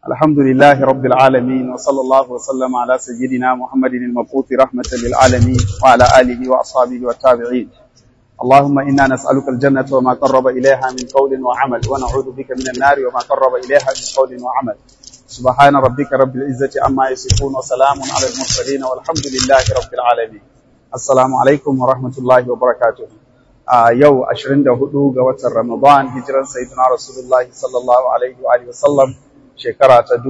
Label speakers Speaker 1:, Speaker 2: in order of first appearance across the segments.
Speaker 1: الحمد لله رب العالمين وصلى الله وسلم على سيدنا محمد المبعوث رحمة للعالمين وعلى آله وأصحابه والتابعين اللهم إنا نسألك الجنة وما قرب إليها من قول وعمل ونعوذ بك من النار وما قرب إليها من قول وعمل سبحان ربك رب العزة عما يصفون وسلام على المرسلين والحمد لله رب العالمين السلام عليكم ورحمة الله وبركاته a yau 24 ga watan Ramadan hijiran sayyidina Rasulullah sallallahu alaihi wa alihi wasallam shekara ta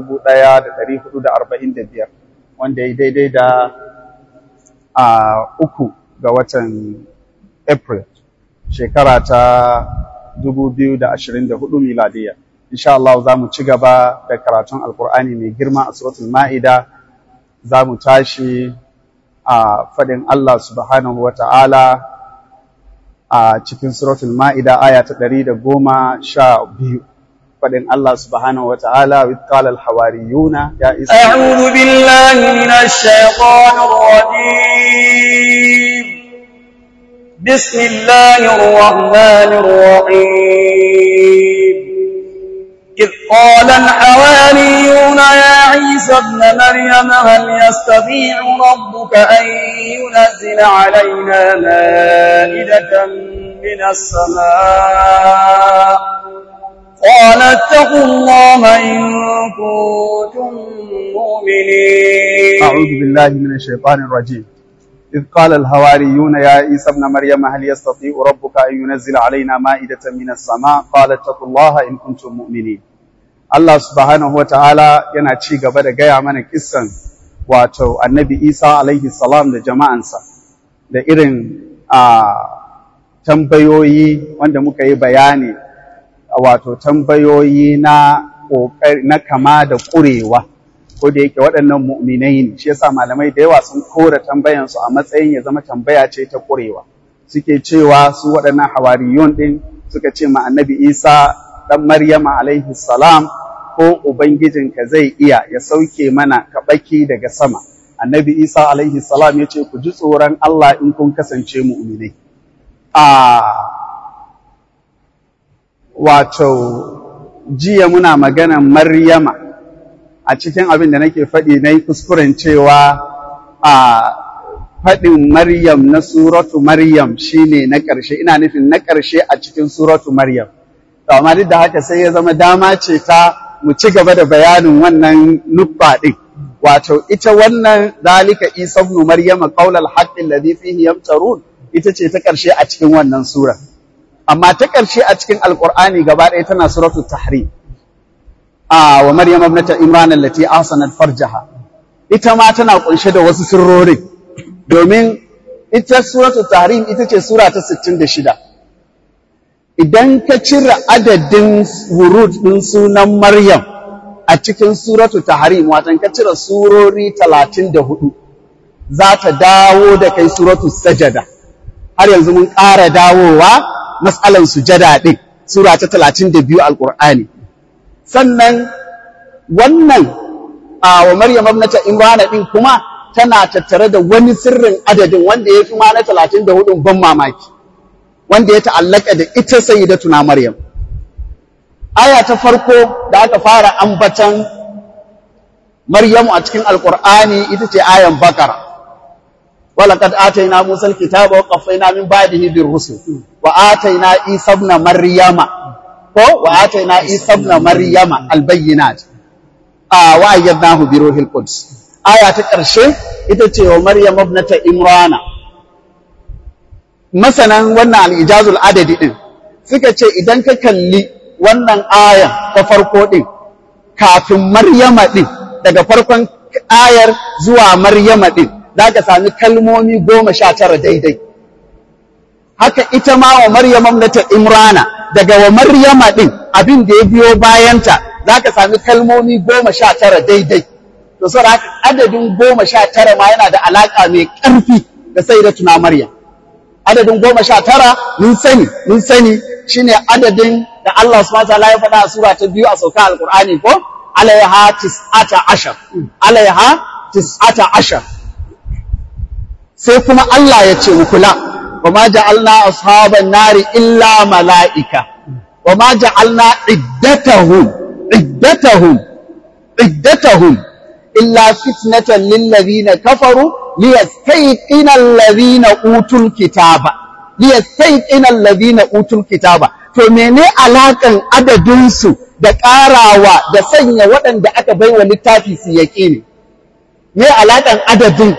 Speaker 1: 1445 wanda ya daidai da a uku ga watan April shekara ta 2024 miladiya insha Allah za mu ci gaba da karatun alkur'ani mai girma a suratul ma'ida za mu tashi a fadin Allah subhanahu wa ta'ala a cikin suratul ma'ida aya ta ɗari da goma sha biyu faɗin Allah subhanahu wa ta'ala with qala al-hawariyuna ya isa
Speaker 2: a'udhu billahi minash shaitanir rajim bismillahir rahmanir rahim إذ قال الحواريون يا عيسى ابن مريم هل يستطيع ربك أن ينزل علينا مائدة من السماء قال اتقوا الله إن كنتم مؤمنين
Speaker 1: أعوذ بالله من الشيطان الرجيم إذ قال الهواريون يا عيسى ابن مريم هل يستطيع ربك أن ينزل علينا مائدة من السماء قال اتقوا الله إن كنتم مؤمنين Allah subhanahu wa ta'ala yana ci gaba da gaya mana kissan wato annabi Isa alaihi salam da jama'ansa da irin a tambayoyi wanda muka yi bayani wato tambayoyi na na kama da ƙurewa ko da yake waɗannan mu'minai ne shi yasa malamai da yawa sun kora tambayansu a matsayin ya zama tambaya ce ta ƙurewa suke cewa su waɗannan hawariyun ɗin suka ce ma annabi Isa ɗan Maryama alaihi salam ko Ubangijinka zai iya ya sauke mana kaɓaki daga sama. Annabi Isa alaihi salam ya ce, Ku ji tsoron Allah in kun kasance mu'minai. A wato, jiya muna maganan Maryama a cikin abin da nake faɗi na yi kuskuren cewa a faɗin Maryam na suratu Maryam shine na ƙarshe, ina nufin na ƙarshe a cikin suratu Maryam. to amma duk da haka sai ya zama dama ce ta mu ci gaba da bayanin wannan nuffa ɗin wato ita wannan zalika isa ibn maryama qaulal haqqi alladhi fihi yamtarun ita ce ta ƙarshe a cikin wannan sura amma ta ƙarshe a cikin alqur'ani gaba ɗaya tana suratul tahrim a wa maryam ibnata imran allati ahsanat farjaha ita ma tana kunshe da wasu sirrori domin ita suratul tahrim ita ce sura ta 66 idan ka cire adadin wurud ɗin sunan Maryam a cikin suratu Tahrim watan ka cire surori talatin da hudu za ta dawo da kai suratu Sajada har yanzu mun ƙara dawowa matsalan sujada ɗin sura ta talatin da biyu alƙur'ani sannan wannan a wa Maryam ibnata Imrana ɗin kuma tana tattare da wani sirrin adadin wanda ya fi ma na talatin da hudun ban mamaki wanda ya ta'allaka da ita sayyidatuna Maryam. Aya ta farko da aka fara ambatan Maryamu a cikin Alƙur'ani ita ce ayan Bakara. Walaqad atayna Musa al-kitaba wa qaffayna min ba'dihi bir rusul wa atayna Isa ibn Maryama ko wa atayna Isa ibn Maryama al-bayyinat a wa ayyadnahu bi ruhil quds aya ta ƙarshe ita ce wa Maryam ibnata Imrana masanan wannan al'ijazul adadi ɗin suka ce idan ka kalli wannan ayan ta farko ɗin kafin maryama ɗin daga farkon ayar zuwa maryama ɗin za ka sami kalmomi goma sha tara daidai haka ita ma wa maryama ta imrana daga wa maryama ɗin abin da ya biyo bayanta za ka sami kalmomi goma sha tara daidai to saboda haka adadin goma sha tara ma yana da alaƙa mai ƙarfi da sai da tuna maryam adadin goma sha tara mun sani mun sani shine adadin da Allah subhanahu wa ta'ala ya faɗa a sura ta biyu a sauka alqur'ani ko alaiha tis'ata ashar alaiha tis'ata ashar sai kuma Allah ya ce kula wa ma ja'alna ashaban nari illa mala'ika wa ma ja'alna iddatahum iddatahum iddatahum illa fitnatan lil ladina kafaru liyastayqina alladhina utul kitaba liyastayqina alladhina utul kitaba to mene alakan adadin su da ƙarawa da sanya waɗanda aka baiwa littafi su yaƙini me alakan adadin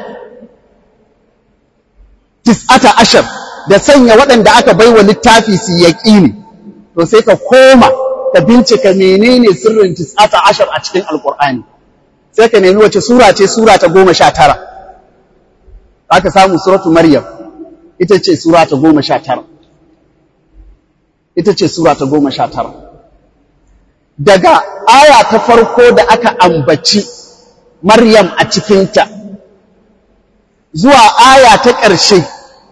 Speaker 1: tis'ata ashar da sanya waɗanda aka baiwa littafi su yaƙini to sai ka koma ka bincika menene sirrin tis'ata ashar a cikin alƙur'ani sai ka nemi wace sura ce sura ta goma sha tara aka samu suratu maryam ita ce sura ta goma sha tara ita ce sura ta goma sha tara daga aya ta farko da aka ambaci maryam a cikinta zuwa aya ta ƙarshe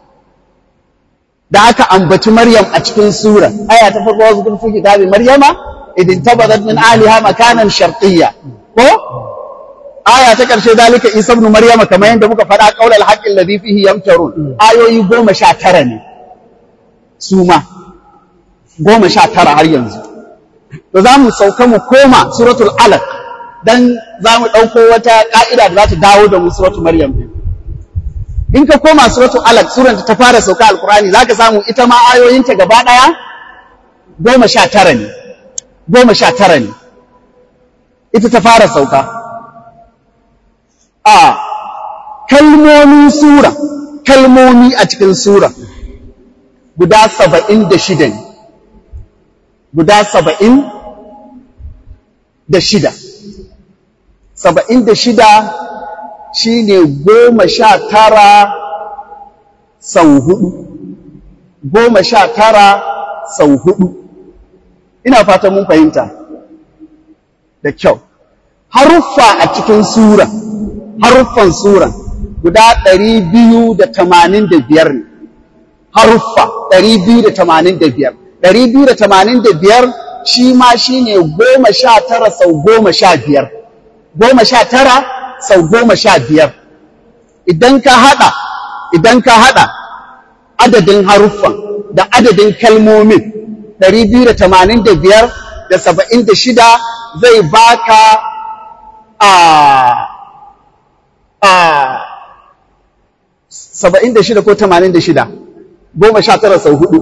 Speaker 1: da aka ambaci Maryam a cikin sura aya ta farko wasu kun fi kitabi Maryama idin tabadat min aliha makanan sharqiyya ko aya ta karshe dalika Isa ibn Maryama kamar yadda muka faɗa qaulal haqqi alladhi fihi yamtarun ayoyi goma sha tara ne su ma goma sha tara har yanzu to za mu sauka mu koma suratul alaq dan za mu ɗauko wata ƙa'ida da za ta dawo da mu suratul Maryam din in ka koma suratul alaq suran ta fara sauka alqur'ani zaka samu ita ma ayoyinta gaba daya goma sha tara ne goma sha tara ne ita ta fara sauka a kalmomin sura kalmomi a cikin sura guda saba'in da shida ne guda saba'in da shida saba'in da shida shi ne goma sha tara sau hudu goma sha tara sau hudu ina fatan mun fahimta da kyau haruffa a cikin sura haruffan sura guda ɗari biyu da tamanin da biyar ne haruffa ɗari biyu da tamanin da biyar ɗari biyu da tamanin da biyar shi ma shi ne goma sha tara sau goma sha biyar goma sha tara sau goma sha biyar idan ka haɗa idan ka haɗa adadin haruffan da adadin kalmomin ɗari biyu da tamanin da biyar da saba'in da shida zai baka a a saba'in da shida ko tamanin da shida goma sha tara sau hudu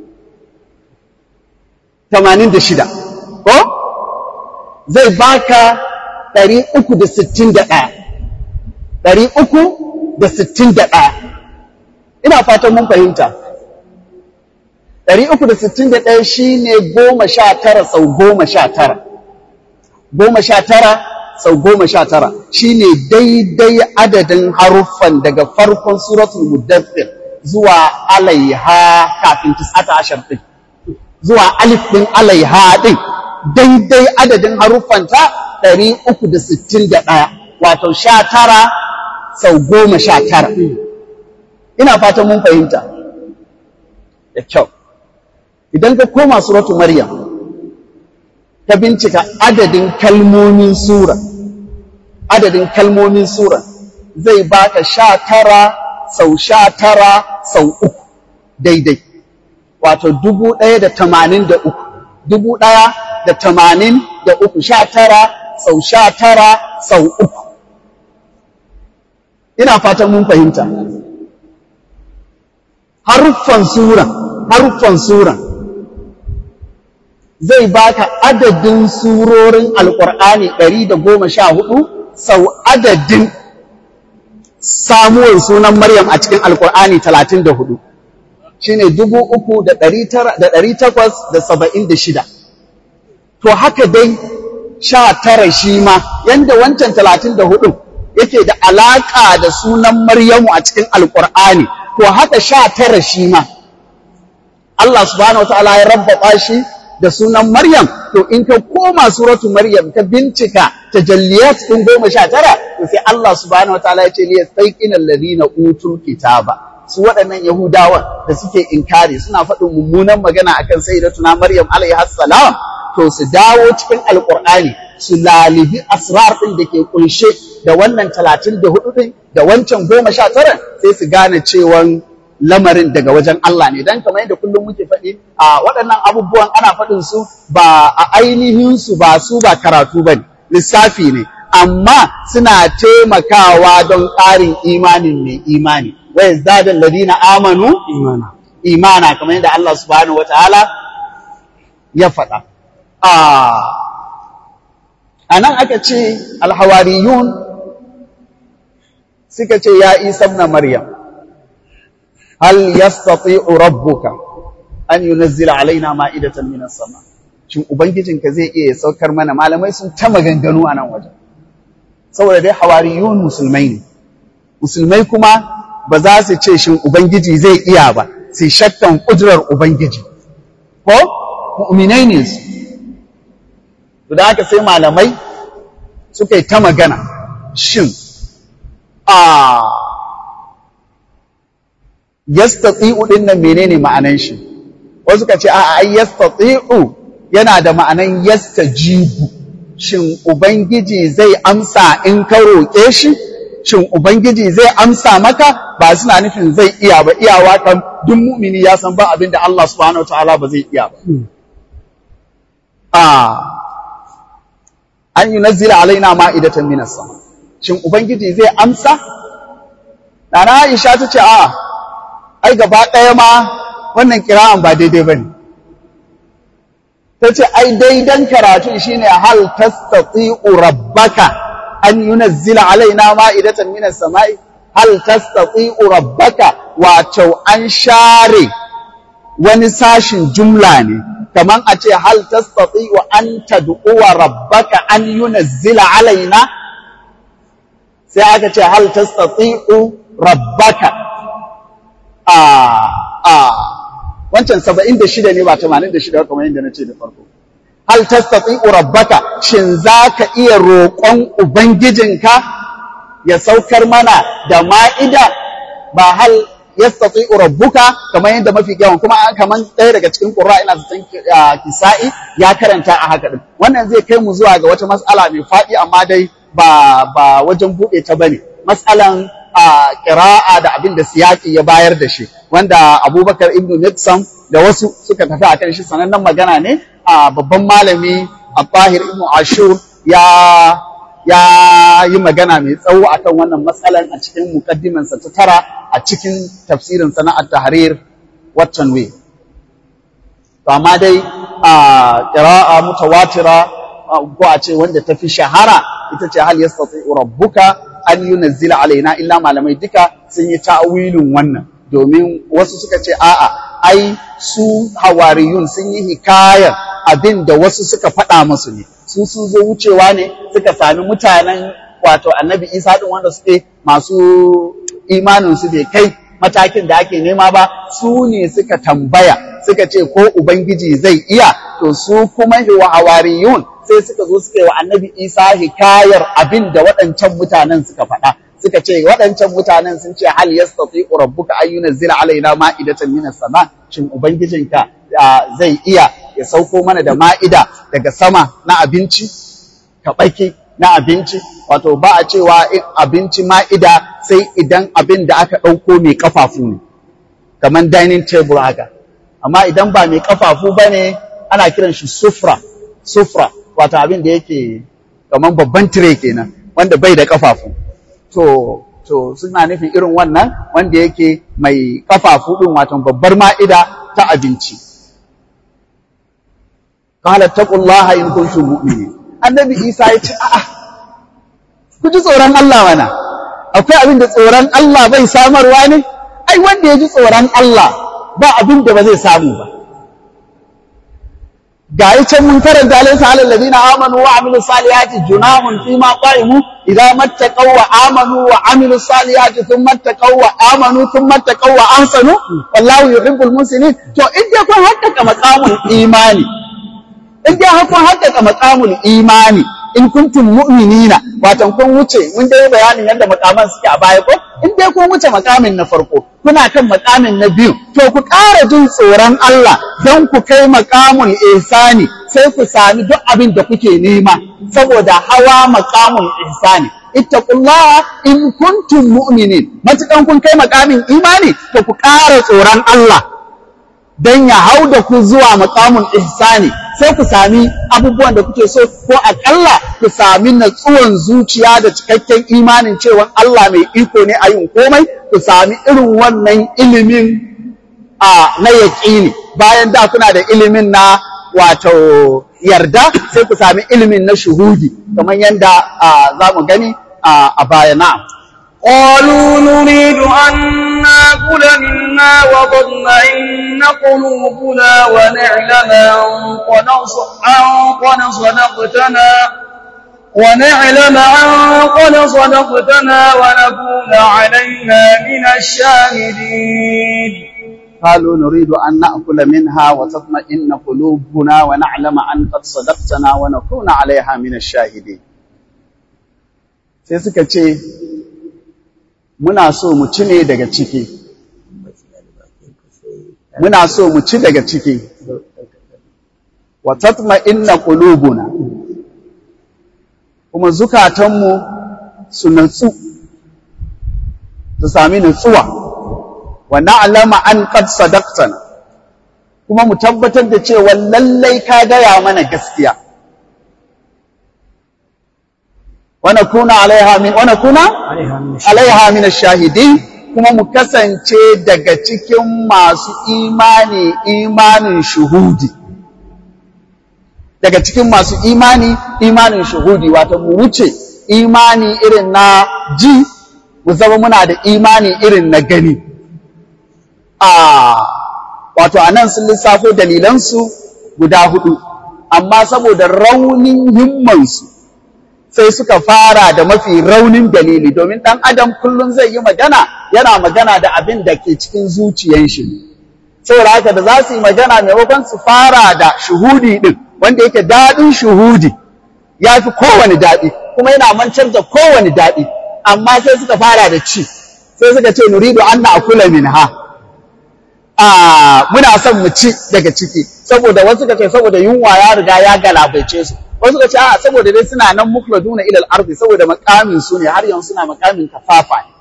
Speaker 1: tamanin da shida ko zai baka ɗari uku da sittin da ɗaya ɗari uku da sittin da ɗaya ina fatan mun fahimta ɗari uku da sittin da ɗaya shi ne goma sha tara sau goma sha tara goma sha tara sau goma sha tara shi ne daidai adadin haruffan daga farkon suratul muddathir zuwa alaiha kafin tis'ata ashar ɗin zuwa alif ɗin alaiha ɗin daidai adadin haruffanta ɗari uku da sittin da ɗaya wato sha tara sau goma sha tara ina fatan mun fahimta da kyau idan ka koma suratu maryam ka bincika adadin kalmomin sura adadin kalmomin sura zai baka sha tara sau sha tara sau uku daidai wato dubu ɗaya da tamanin da uku dubu ɗaya da tamanin da uku sha tara sau sha tara sau uku ina fatan mun fahimta haruffan sura haruffan sura zai baka adadin surorin alƙur'ani ɗari da goma sha hudu sau adadin samuwar sunan Maryam a cikin alƙur'ani talatin da hudu shi ne dubu uku da ɗari takwas da saba'in da shida to haka dai sha tara shi ma yanda wancan talatin da hudun yake da alaƙa da sunan Maryamu a cikin alƙur'ani to haka sha tara shi ma Allah subhanahu wa ta'ala ya rabbata shi da sunan Maryam, to in ka koma suratu Maryam ka bincika tajalliyat ɗin goma sha tara, to sai Allah subhanahu wa ta'ala ya ce liya tsaiƙin alladhina utul kitaba. Su waɗannan Yahudawan da suke inkari suna faɗin mummunan magana akan sayyidatuna Maryam alaihi salam to su dawo cikin Alƙur'ani su lalibi asrar ɗin da ke kunshe da wannan talatin da hudu ɗin da wancan goma sha tara sai su gane cewan lamarin daga wajen Allah ne dan kamar yadda kullum muke faɗi a waɗannan abubuwan ana faɗin su ba a ainihin su ba su ba karatu bane lissafi ne amma suna taimakawa don ƙarin imanin mai imani wa yazdadul ladina amanu
Speaker 2: imana
Speaker 1: imana kamar yadda Allah subhanahu wataala ya faɗa a nan aka ce alhawariyun suka ce ya isa na maryam hal yastati'u rabbuka an yunazzila alaina ma'idatan minas sama shin ubangijinka zai iya saukar mana malamai sun ta maganganu a nan wajen saboda dai hawariyun musulmai ne musulmai kuma ba za su ce shin ubangiji zai iya ba sai shakkan kudurar ubangiji ko mu'minai ne su to da haka sai malamai suka yi ta magana shin a yastati'u din nan menene ma'anan shi wasu suka ce a'a ai yastati'u yana da ma'anan yastajibu shin ubangiji zai amsa in ka roƙe shi shin ubangiji zai amsa maka ba suna nufin zai iya ba iyawa kan duk mu'mini ya san ba abin da Allah subhanahu wataala ba zai iya ba a an yunazzila alaina ma'idatan minas sama shin ubangiji zai amsa Nana Aisha ta ce a ai gaba ɗaya ma wannan kira'an ba daidai bane ta ce ai daidan karatu shine hal tastati'u rabbaka an yunazzila alaina ma'idatan minas sama'i hal tastati'u rabbaka wato an share wani sashin jumla ne kaman a ce hal tastati'u an tad'uwa rabbaka an yunazzila alaina sai aka ce hal tastati'u rabbaka a a wancan 76 ne ba 86 kamar yadda na ce da farko hal tastati'u rabbaka shin zaka iya roƙon ubangijinka ya saukar mana da ma'ida ba hal yastati'u rabbuka kamar yadda mafi yawan kuma kaman ɗaya daga cikin qurra ina zaton kisa'i ya karanta a haka din wannan zai kai mu zuwa ga wata mas'ala mai faɗi amma dai ba ba wajen buɗe ta bane mas'alan qira'a da abin da siyaki ya bayar da shi wanda Abubakar ibn Nixon da wasu suka tafi akan shi sanannen magana ne a babban malami Al-Tahir ibn Ashur ya ya yi magana mai tsawo akan wannan matsalan a cikin mukaddimansa ta tara a cikin tafsirin sana'ar tahrir watan way to amma dai a qira'a mutawatira ko a ce wanda ta fi shahara ita ce hal yastati rabbuka an yunazzila alaina illa malamai duka sun yi ta'awilin wannan domin wasu suka ce a'a ai su hawariyun sun yi hikayar abin da wasu suka faɗa musu ne su sun zo wucewa ne suka sami mutanen wato annabi isa din wanda suke masu imanin su bai kai matakin da ake nema ba su ne suka tambaya suka ce ko ubangiji zai iya to su kuma wa hawariyun sai suka zo suka yi wa annabi isa hikayar abin da waɗancan mutanen suka faɗa suka ce waɗancan mutanen sun ce hal yastati rabbuka an yunzila alaina ma'idatan minas sama shin ubangijinka zai iya ya sauko mana da ma'ida daga sama na abinci kaɓaki na abinci wato ba a cewa abinci ma'ida sai idan abin da aka ɗauko mai ƙafafu ne kamar dining table haka amma idan ba mai ƙafafu ba ne ana kiran shi sufra sufra wato abin da yake kamar babban tire kenan wanda bai da ƙafafu to to suna nufin irin wannan wanda yake mai ƙafafu ɗin wato babbar ma'ida ta abinci qala taqullaha in kuntum mu'minin annabi isa ya ce a'a ku ji tsoron Allah mana akwai abin da tsoron Allah bai samarwa ne ai wanda ya ji tsoron Allah ba abin da ba zai samu ba ga yi can mun karanta alaysa alal ladina amanu wa amilu salihati junahun fi ma qaimu idza mattaqaw wa amanu wa amilu salihati thumma mattaqaw wa amanu thumma mattaqaw wa ahsanu wallahu yuhibbul muhsinin to in dai kun haƙƙaƙa maqamul imani in dai har kun haƙƙaƙa maqamul imani in kuntum mu'minina watan kun wuce mun dai bayanin yadda makaman suke a baya ko in dai kun wuce makamin na farko kuna kan makamin na biyu to ku ƙara jin tsoron Allah don ku kai makamul ihsani sai ku sami duk abin da kuke nema saboda hawa makamul ihsani ittaqullaha in kuntum mu'minin matukan kun kai makamin imani to ku ƙara tsoron Allah don ya hau da ku zuwa makamul ihsani sai ku sami abubuwan da kuke so ko akalla ku sami natsuwan zuciya da cikakken imanin cewa Allah mai iko ne a yin komai ku sami irin wannan ilimin a na yaƙini bayan da kuna da ilimin na wato yarda sai ku sami ilimin na shuhudi kamar yadda za mu gani a baya na
Speaker 2: قالوا نريد أن نأكل منا وتطمئن قلوبنا ونعلم أن قد صدقتنا ونعلم أن قد صدقتنا ونكون عليها من الشاهدين
Speaker 1: قالوا نريد أن نأكل منها وتطمئن قلوبنا ونعلم أن قد صدقتنا ونكون عليها من الشاهدين sai suka ce muna so mu ci ne daga ciki muna so mu ci daga ciki wa tatma'inna qulubuna kuma zukatanmu su natsu su sami natsuwa wa na'lama an qad sadaqtana kuma mu tabbatar da cewa lallai ka gaya mana gaskiya wa nakuna alaiha min wa nakuna alaiha min ash-shahidin kuma mu kasance daga cikin masu imani imanin shuhudi daga cikin masu imani imanin shuhudi wato mu wuce imani irin na ji mu zama muna da imani irin na gani a wato anan sun lissafo dalilansu guda hudu amma saboda raunin himmansu sai suka fara da mafi raunin dalili domin ɗan adam kullum zai yi magana yana magana da abin da ke cikin zuciyan shi saboda haka da za su yi magana maimakon su fara da shuhudi ɗin wanda yake daɗin shuhudi ya fi kowane daɗi kuma yana mancar da kowane daɗi amma sai suka fara da ci sai suka ce nuridu an na akula min ha muna son mu ci daga ciki saboda wasu suka ce saboda yunwa ya riga ya galabaice su wasu ka ce a saboda dai suna nan mukladuna ila al-ardi saboda makamin su ne har yanzu suna makamin kafafa ne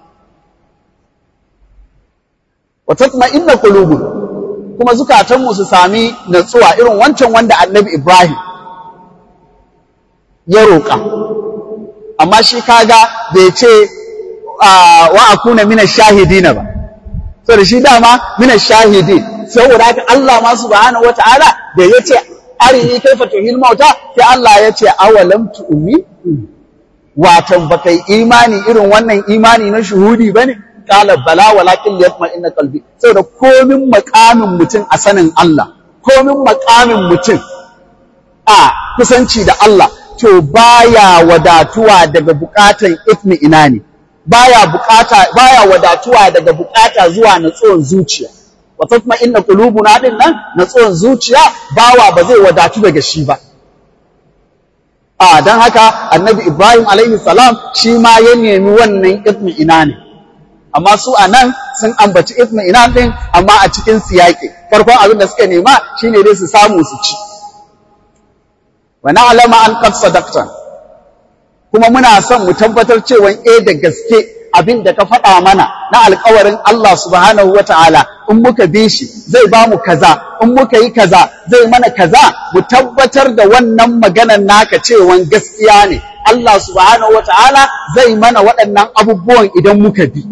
Speaker 1: wa tatma'inna qulubun kuma zukatan mu su sami natsuwa irin wancan wanda Annabi Ibrahim ya roƙa amma shi kaga bai ce wa akuna mina shahidina ba saboda shi dama mina shahidi saboda haka Allah ma subhanahu wataala da yace arini kaifa tuhil mauta sai Allah ya ce awalam tu'mi watan baka yi imani irin wannan imani na shuhudi bane qala bala walakin liyatma inna qalbi saboda komin makamin mutum a sanin Allah komin makamin mutum a kusanci da Allah to baya wadatuwa daga bukatan itmi ina ne baya bukata baya wadatuwa daga bukata zuwa natsuwan zuciya wa tatma inna qulubuna din nan natsuwan zuciya bawa ba zai wadatu daga shi ba a dan haka annabi ibrahim alaihi salam shi ma ya nemi wannan itmi ina ne amma su a nan sun ambaci itmi ina din amma a cikin siyaki farkon abin da suka nema shine dai su samu su ci wa na'lama an qad sadaqta kuma muna son mu tabbatar cewa eh da gaske abin da ka faɗa mana na alkawarin Allah subhanahu wa ta'ala in muka bi shi zai ba mu kaza in muka yi kaza zai mana kaza mu tabbatar da wannan maganar naka cewan gaskiya ne Allah subhanahu wa ta'ala zai mana waɗannan abubuwan idan muka bi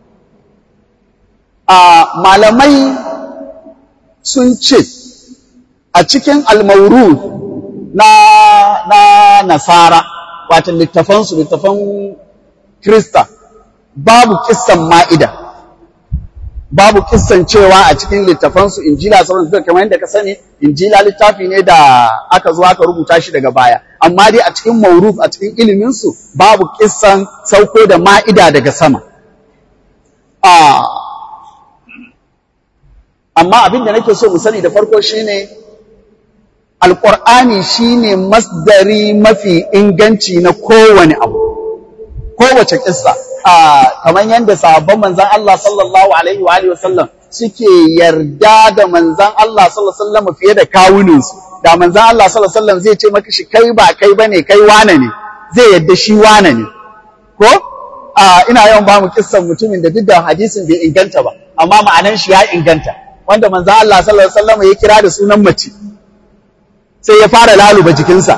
Speaker 1: a malamai sun ce a cikin almauru na, na nasara wato littafansu littafan krista babu kissan ma'ida babu kissan cewa a cikin littafansu injila sauran suka kamar yadda ka sani injila littafi ne da aka zo aka rubuta shi daga baya amma dai a cikin mauruf a cikin iliminsu babu kissan sauko da ma'ida daga sama amma abin da nake so mu sani da farko shine alƙur'ani shine masdari mafi inganci na kowane abu kowace kissa kamar yadda sahabban manzan Allah sallallahu alaihi wa alihi wasallam suke yarda da manzan Allah sallallahu alaihi wasallam fiye da kawuninsu da manzan Allah sallallahu alaihi wasallam zai ce maka shi kai ba kai bane kai wane ne zai yarda shi wane ne ko ina yawan ba mu kissan mutumin da duk da hadisin bai inganta ba amma ma'anan shi ya inganta wanda manzan Allah sallallahu alaihi wasallam ya kira da sunan mace sai ya fara laluba jikinsa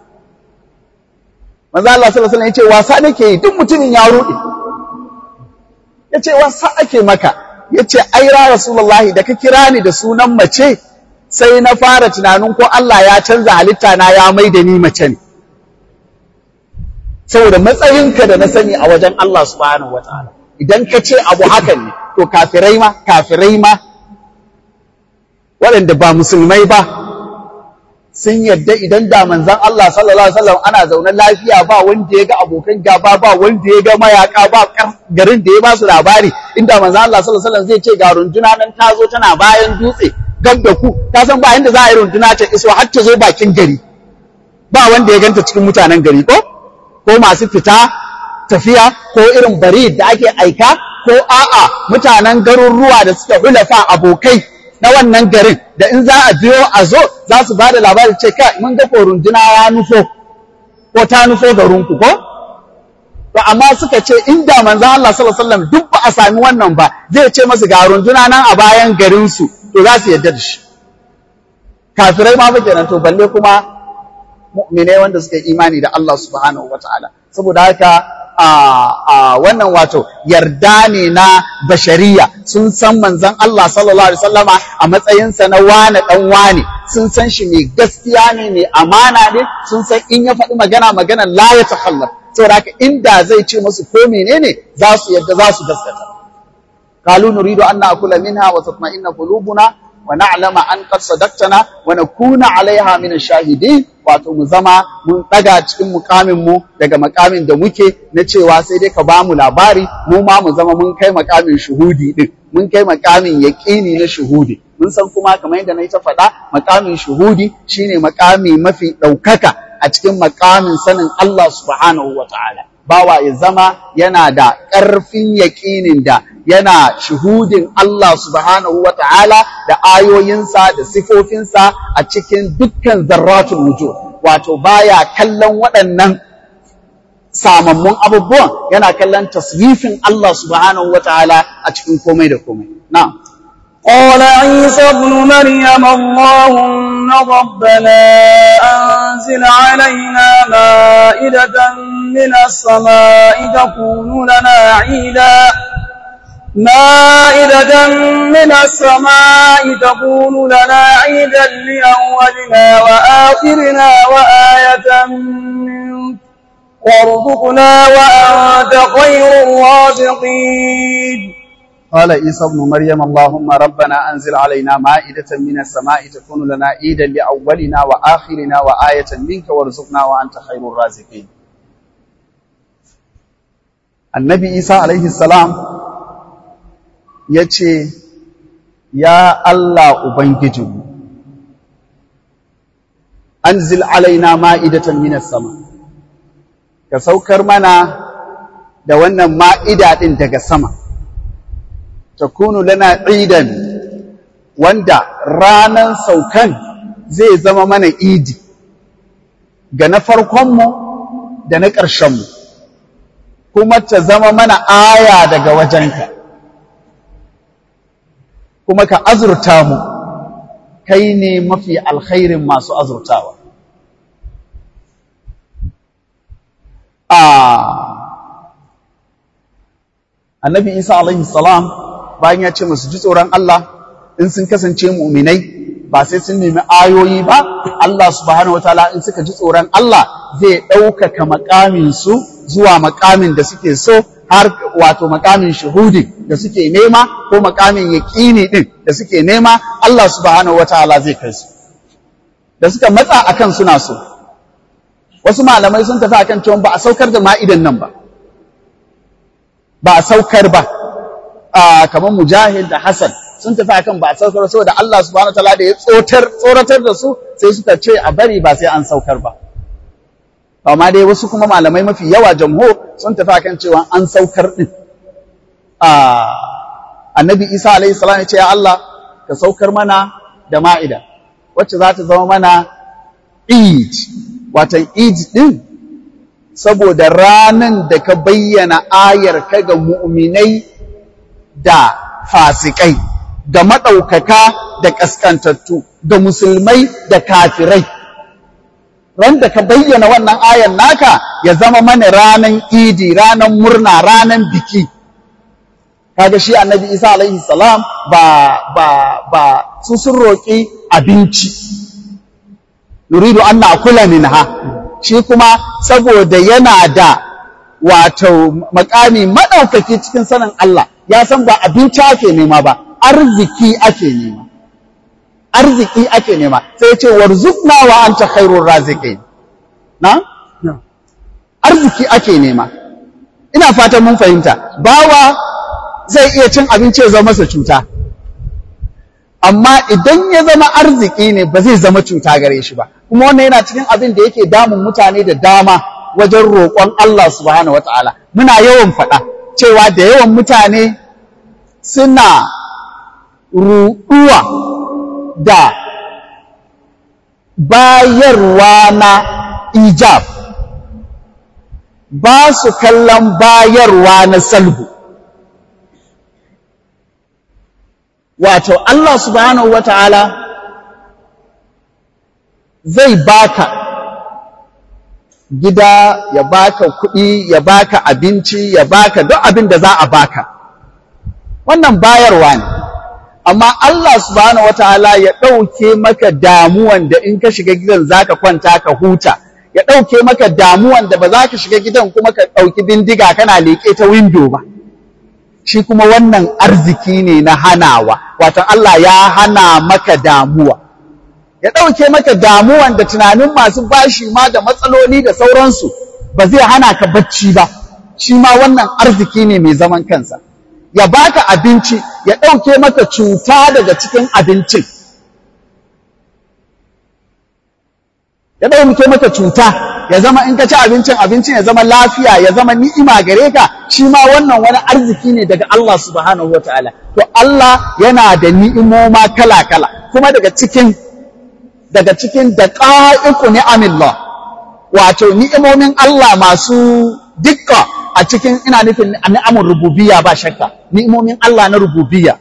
Speaker 1: manzo Allah sallallahu alaihi wasallam ya ce wasa nake yi duk mutumin ya ruɗe ya ce wasa ake maka ya ce ai ra rasulullahi da ka kira ni da sunan mace sai na fara tunanin ko Allah ya canza halitta na ya mai da ni mace ne saboda matsayinka da na sani a wajen Allah subhanahu wataala idan ka ce abu hakan ne to kafirai ma kafirai ma waɗanda ba musulmai ba sun yadda idan da manzan Allah sallallahu alaihi wasallam ana zaune lafiya ba wanda ya ga abokan gaba ba wanda ya ga mayaka ba garin da ya ba su labari inda manzan Allah sallallahu alaihi wasallam zai ce ga runduna nan ta zo tana bayan dutse gab da ku ka san ba inda za a yi runduna ta iso har ta zo bakin gari ba wanda ya ganta cikin mutanen gari ko ko masu fita tafiya ko irin bari da ake aika ko a'a mutanen garuruwa da suka hulafa abokai na wannan garin da in za a biyo a zo za su ba da labari ce kai mun ga ko runduna ya nufo ko ta nufo garinku ko to amma suka ce inda manzon Allah sallallahu alaihi wasallam duk ba a sami wannan ba zai ce masu ga runduna nan a bayan garin su to za su yarda da shi kafirai ma fa kenan to balle kuma mu'minai wanda suka yi imani da Allah subhanahu wataala saboda haka a wannan wato yarda ne na bashariya sun san manzon Allah sallallahu alaihi wasallama a matsayinsa na wane dan wane sun san shi mai gaskiya ne mai amana ne sun san in ya faɗi magana magana la ya takhallaf saboda haka inda zai ce musu ko menene za su yadda za su gaskata qalu nuridu an na'kula minha wa tatma'inna qulubuna wa na'lama an qad sadaqtana wa nakuna 'alayha min ash-shahidin wato mu zama mun daga cikin mukamin mu daga makamin da muke na cewa sai dai ka ba mu labari mu ma mu zama mun kai makamin shuhudi din mun kai makamin yaqini na shuhudi mun san kuma kamar yadda nayi ta faɗa makamin shuhudi shine makami mafi ɗaukaka a cikin makamin sanin Allah subhanahu wataala bawa ya zama yana da ƙarfin yaƙinin da yana shuhudin Allah subhanahu wa ta'ala da ayoyinsa da sifofinsa a cikin dukkan zarratul wujud wato baya kallon waɗannan samammun abubuwan yana kallon taswifin Allah subhanahu wa ta'ala a cikin komai da komai na'am
Speaker 2: قال عيسى ابن مريم اللهم ربنا أنزل علينا مائدة من السماء تكون لنا عيدا مائدة من السماء تكون لنا عيدا لأولنا وآخرنا وآية منك وارزقنا وأنت خير الرازقين
Speaker 1: قال عيسى ابن مريم اللهم ربنا أنزل علينا مائدة من السماء تكون لنا عيدا لأولنا وآخرنا وآية منك وارزقنا وأنت خير الرازقين النبي عيسى عليه السلام yace ya Allah ubangijinmu anzil alaina ma'idatan minas sama ka saukar mana da wannan ma'ida din daga sama takunu lana idan wanda ranan saukan zai zama mana idi ga na farkonmu da na ƙarshenmu kuma ta zama mana aya daga wajenka kuma ka azurta mu kai ne mafi alkhairin masu azurtawa annabi isa alaihi salam bayan ya ce musu ji tsoron Allah in sun kasance mu'minai ba sai sun nemi ayoyi ba Allah subhanahu wataala in suka ji tsoron Allah zai ɗaukaka makamin su zuwa makamin da suke so har wato makamin shuhudi da suke nema ko makamin yaƙini din da suke nema Allah subhanahu wataala zai kai su da suka matsa akan suna so wasu malamai sun tafi akan cewa ba a saukar da ma'idan nan ba ba a saukar ba kamar mujahid da Hassan sun tafi akan ba a saukar saboda Allah subhanahu wataala da ya tsotar tsoratar da su sai suka ce a bari ba sai an saukar ba amma dai wasu kuma malamai mafi yawa jamhur sun tafi akan cewa an saukar din annabi Isa alaihi salam ya ce ya Allah ka saukar mana da ma'ida wacce za ta zama mana Eid watan Eid din saboda ranan da ka bayyana ayar ka ga mu'minai da fasikai, da maɗaukaka da ƙaskantattu, da musulmai da kafirai, ran da ka bayyana wannan ayan naka ya zama mana ranan idi ranan murna ranan biki kaga shi annabi isa alaihi salam ba ba ba su sun roƙi abinci nuridu an na'kula minha shi kuma saboda yana da wato makami madaukaki cikin sanin Allah ya san ba abinci ake nema ba arziki ake nema arziki ake nema sai ce warzuqna wa anta khairur raziqin na arziki ake nema ina fatan mun fahimta bawa zai iya cin abinci ya zama masa cuta amma idan ya zama arziki ne ba zai zama cuta gare shi ba kuma wannan yana cikin abin da yake damun mutane da dama wajen roƙon Allah subhanahu wataala muna yawan faɗa cewa da yawan mutane suna ruɗuwa da bayarwa na ijab ba su kallon bayarwa na salbu wato Allah subhanahu wa ta'ala zai baka gida ya baka kuɗi ya baka abinci ya baka duk abin da za a baka wannan bayarwa ne amma Allah subhanahu wataala ya ɗauke maka damuwan da in ka shiga gidan zaka kwanta ka huta ya ɗauke maka damuwan da ba za ka shiga gidan kuma ka ɗauki bindiga kana leƙe ta windo ba shi kuma wannan arziki ne na hanawa wato Allah ya hana maka damuwa ya ɗauke maka damuwan da tunanin masu bashi ma da matsaloli da sauransu ba zai hana ka bacci ba shi ma wannan arziki ne mai zaman kansa ya baka abinci ya ɗauke maka cuta daga cikin abincin ya ɗauke maka cuta ya zama in ka ci abincin abincin ya zama lafiya ya zama ni'ima gare ka shi ma wannan wani arziki ne daga Allah subhanahu wa ta'ala to Allah yana da ni'imoma kala-kala kuma daga cikin daga cikin daqa'iqu ni'amillah wato ni'imomin Allah masu dukka a cikin ina nufin ni'amun rububiyya ba shakka ni'imomin Allah na rububiyya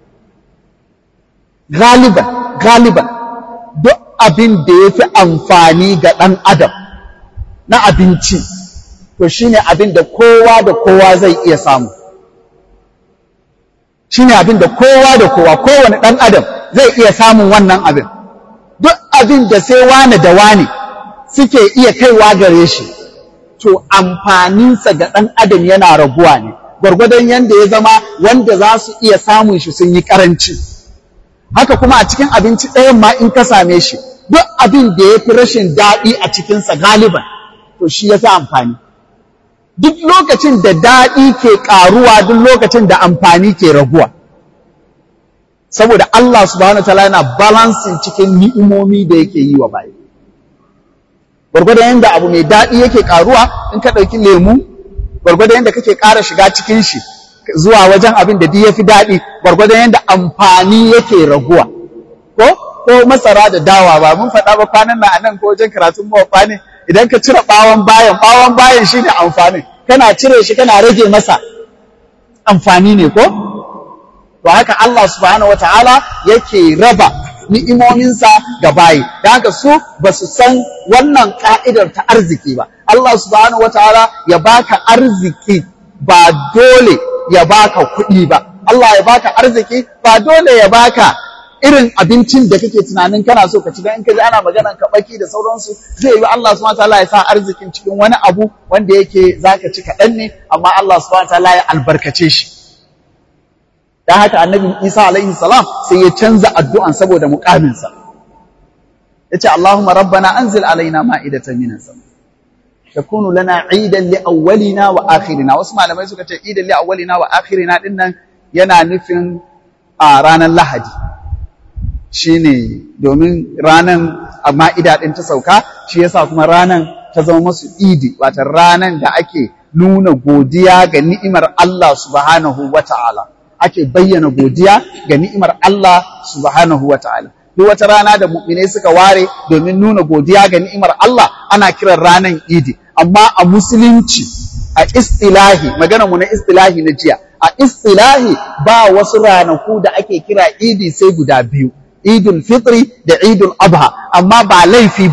Speaker 1: galiban galiban duk abin da ya fi amfani ga ɗan adam na abinci to shine abin da kowa da kowa zai iya samu shine abin da kowa da kowa kowane ɗan adam zai iya samun wannan abin duk abin da sai wane da wane suke iya kaiwa gare shi to amfaninsa ga ɗan adam yana raguwa ne gwargwadon yadda ya zama wanda za su iya samun shi sun yi ƙaranci haka kuma a cikin abinci ɗayan ma in ka same shi duk abin da ya fi rashin daɗi a cikinsa galiban to shi ya fi amfani duk lokacin da daɗi ke ƙaruwa duk lokacin da amfani ke raguwa saboda Allah subhanahu wa ta'ala yana balancing cikin ni'imomi da yake yi wa bayi gwargwadon yadda abu mai daɗi yake ƙaruwa in ka ɗauki lemu gwargwadon yadda kake ƙara shiga cikin shi zuwa wajen abin da duk ya fi daɗi gwargwadon yadda amfani yake raguwa ko ko masara da dawa ba mun faɗa ba kwanan nan a nan ko wajen karatun mawafa ne idan ka cire ɓawon bayan ɓawon bayan shine amfanin kana cire shi kana rage masa amfani ne ko to haka Allah subhanahu wataala yake raba ni'imominsa ga bayi da haka su ba su san wannan ka'idar ta arziki ba Allah subhanahu wataala ya baka arziki ba dole ya baka kuɗi ba Allah ya baka arziki ba dole ya baka irin abincin da kake tunanin kana so ka ci dan in ka ji ana maganar kabaki da sauransu zai yi Allah subhanahu wataala ya sa arzikin cikin wani abu wanda yake zaka ci kaɗan ne amma Allah subhanahu wataala ya albarkace shi dan haka annabi Isa alaihi salam sai ya canza addu'an saboda muƙaminsa yace Allahumma rabbana anzil alaina ma'idatan minas sama takunu lana idan li awwalina wa akhirina wasu malamai suka ce idan li awwalina wa akhirina din nan yana nufin a ranar Lahadi shine domin ranan ma'ida din ta sauka shi yasa kuma ranan ta zama masu idi wata ranan da ake nuna godiya ga ni'imar Allah subhanahu wata'ala ake bayyana godiya ga ni'imar Allah subhanahu wata'ala duk wata rana da mu'minai suka ware domin nuna godiya ga ni'imar Allah ana kiran ranan idi amma a musulunci a istilahi magana mu na istilahi na jiya a istilahi ba wasu ranaku da ake kira idi sai guda biyu idul fitri da idul adha amma ba laifi bane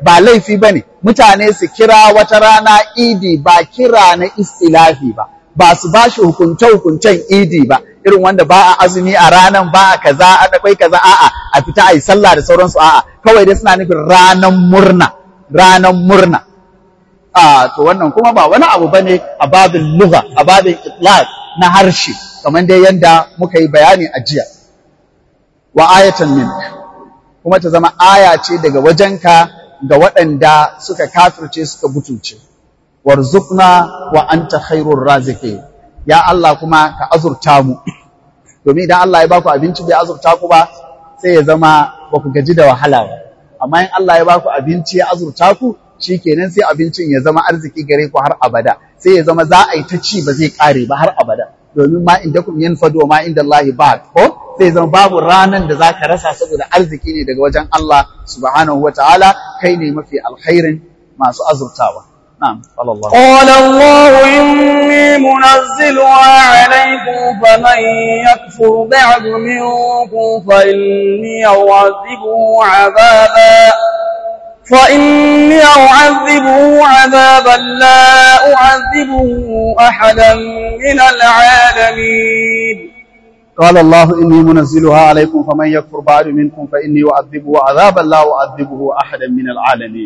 Speaker 1: ba laifi bane mutane su kira wata rana idi ba kira na istilafi ba ba su ba shi hukunce-hukuncen idi ba irin wanda ba a azumi a ranan ba a kaza a akwai kaza a'a a fita a yi sallah da sauransu a'a kawai dai suna nufin ranan murna ranan murna a to wannan kuma ba wani abu bane a babin lugha a babin itlaq na harshe kamar dai yanda muka yi bayani a jiya wa ayatan min kuma ta zama aya ce daga wajenka ga waɗanda suka kafirce suka butulce warzuqna wa anta khairur raziqin ya Allah kuma ka azurta mu domin idan Allah ya baku abinci bai azurta ku ba sai ya zama ba ku gaji da wahala ba amma in Allah ya baku abinci ya azurta ku shikenan sai abincin ya zama arziki gare ku har abada sai ya zama za a yi ta ci ba zai kare ba har abada domin ma inda kun yin fado ma inda Allah ba ko sai zama babu ranan da zaka rasa saboda arziki ne daga wajen Allah subhanahu wataala kai ne mafi alkhairin masu azurtawa نعم قال الله
Speaker 2: قال الله إني منزلها عليكم فمن يكفر بعد منكم فإني أعذبه عذابا فإني أعذبه عذابا لا أعذبه أحدا من العالمين
Speaker 1: قال الله إني منزلها عليكم فمن يكفر بعد منكم فإني أعذبه عذابا لا أعذبه أحدا من العالمين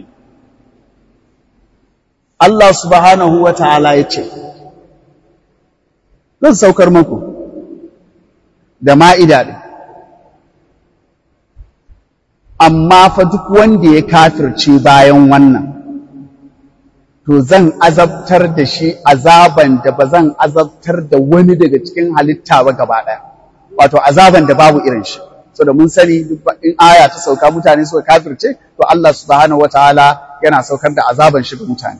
Speaker 1: Allah subhanahu wa ta'ala ya ce, Zan saukar muku da ma'ida ɗin, amma fa duk wanda ya kafirce bayan wannan, to zan azabtar da shi azaban da ba zan azabtar da wani daga cikin halitta ba gaba ɗaya, wato azaban da babu irin shi. So da mun sani in aya ta sauka mutane suka kafirce, to Allah subhanahu wa ta'ala yana saukar da azaban shi ga mutane.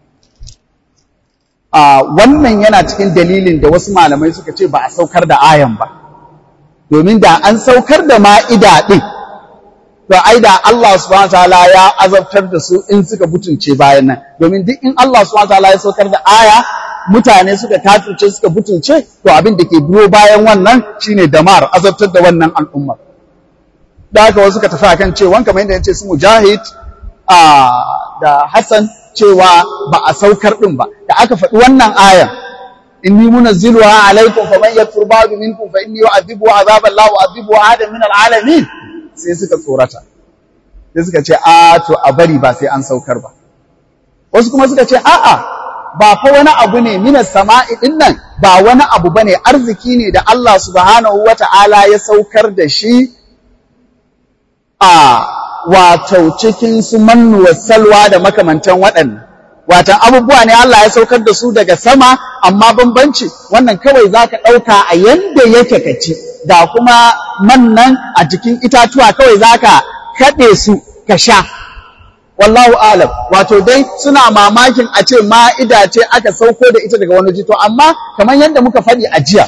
Speaker 1: wannan yana cikin dalilin da wasu malamai suka ce ba a saukar da ayan ba domin da an saukar da ma'ida ɗin to ai da Allah subhanahu wataala ya azabtar da su in suka butunce bayan nan domin duk in Allah subhanahu wataala ya saukar da aya mutane suka kafirce suka butunce to abin da ke biyo bayan wannan shine damar azabtar da wannan al'umma da haka wasu suka tafi akan cewa kamar yadda yace su mujahid da Hassan cewa ba a saukar ɗin ba da aka faɗi wannan ayan inni munazziluha alaikum faman yakfur ba'du minkum fa inni yu'adhibu azaban la u'adhibu ahadan min al'alamin sai suka tsorata sai suka ce a to a bari ba sai an saukar ba wasu kuma suka ce a'a ba fa wani abu ne minas sama'i din nan ba wani abu bane arziki ne da Allah subhanahu wata'ala ya saukar da shi a wato cikin su mannu salwa da makamantan waɗannan watan abubuwa ne Allah ya saukar da su daga sama amma bambanci wannan kawai zaka ɗauka a yanda yake ka ci da kuma mannan a jikin itatuwa kawai zaka kaɗe su ka sha wallahu alam wato dai suna mamakin a ce ma'ida ce aka sauko da ita daga wani jito amma kamar yadda muka faɗi a jiya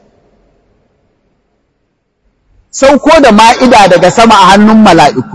Speaker 1: sauko da ma'ida daga sama a hannun mala'iku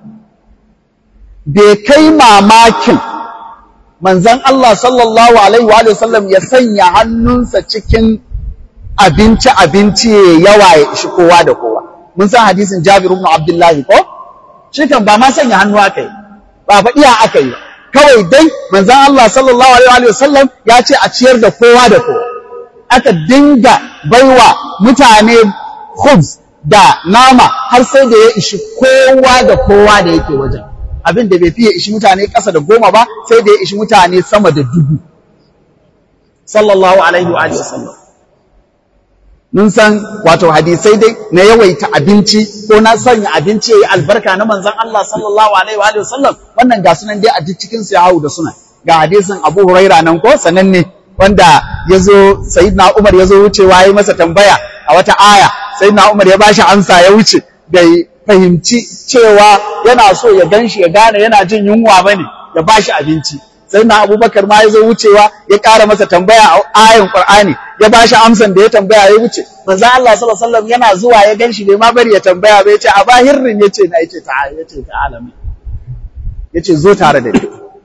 Speaker 1: bai kai mamakin manzan Allah sallallahu Alaihi wa sallam ya sanya hannunsa cikin abinci-abinci ya yawa ya ishi kowa da kowa. Mun san hadisin Jabir ibn Abdullahi ko? Shi kan ba ma sanya hannu aka yi, ba faɗiya aka yi. Kawai dai manzan Allah sallallahu Alaihi wa sallam ya ce a ciyar da kowa da kowa. Aka dinga baiwa mutane khubz da nama har sai da ya ishi kowa da kowa da yake wajen. abin da bai fiye ishi mutane ƙasa da goma ba sai da ya ishi mutane sama da dubu sallallahu alaihi wa sallam mun san wato hadisai dai na yawaita abinci ko na sanya abinci yayi albarka na manzon Allah sallallahu alaihi wa sallam wannan ga sunan dai a duk cikin su ya hawo da suna ga hadisin Abu Huraira nan ko sananne wanda yazo sayyidina Umar yazo wucewa yayi masa tambaya a wata aya sayyidina Umar ya bashi amsa ya wuce bai fahimci cewa yana so ya gan shi ya gane yana jin yunwa ba ne ya ba shi abinci sai na abubakar ma ya zo wucewa ya ƙara masa tambaya a ayin ƙur'ani ya ba shi amsan da ya tambaya ya wuce manzo Allah sallallahu alaihi wasallam yana zuwa ya gan shi bai ma bari ya tambaya ba ya ce a bahirrin ya ce na ya ce ta ya ce ta alami ya ce zo tare da ni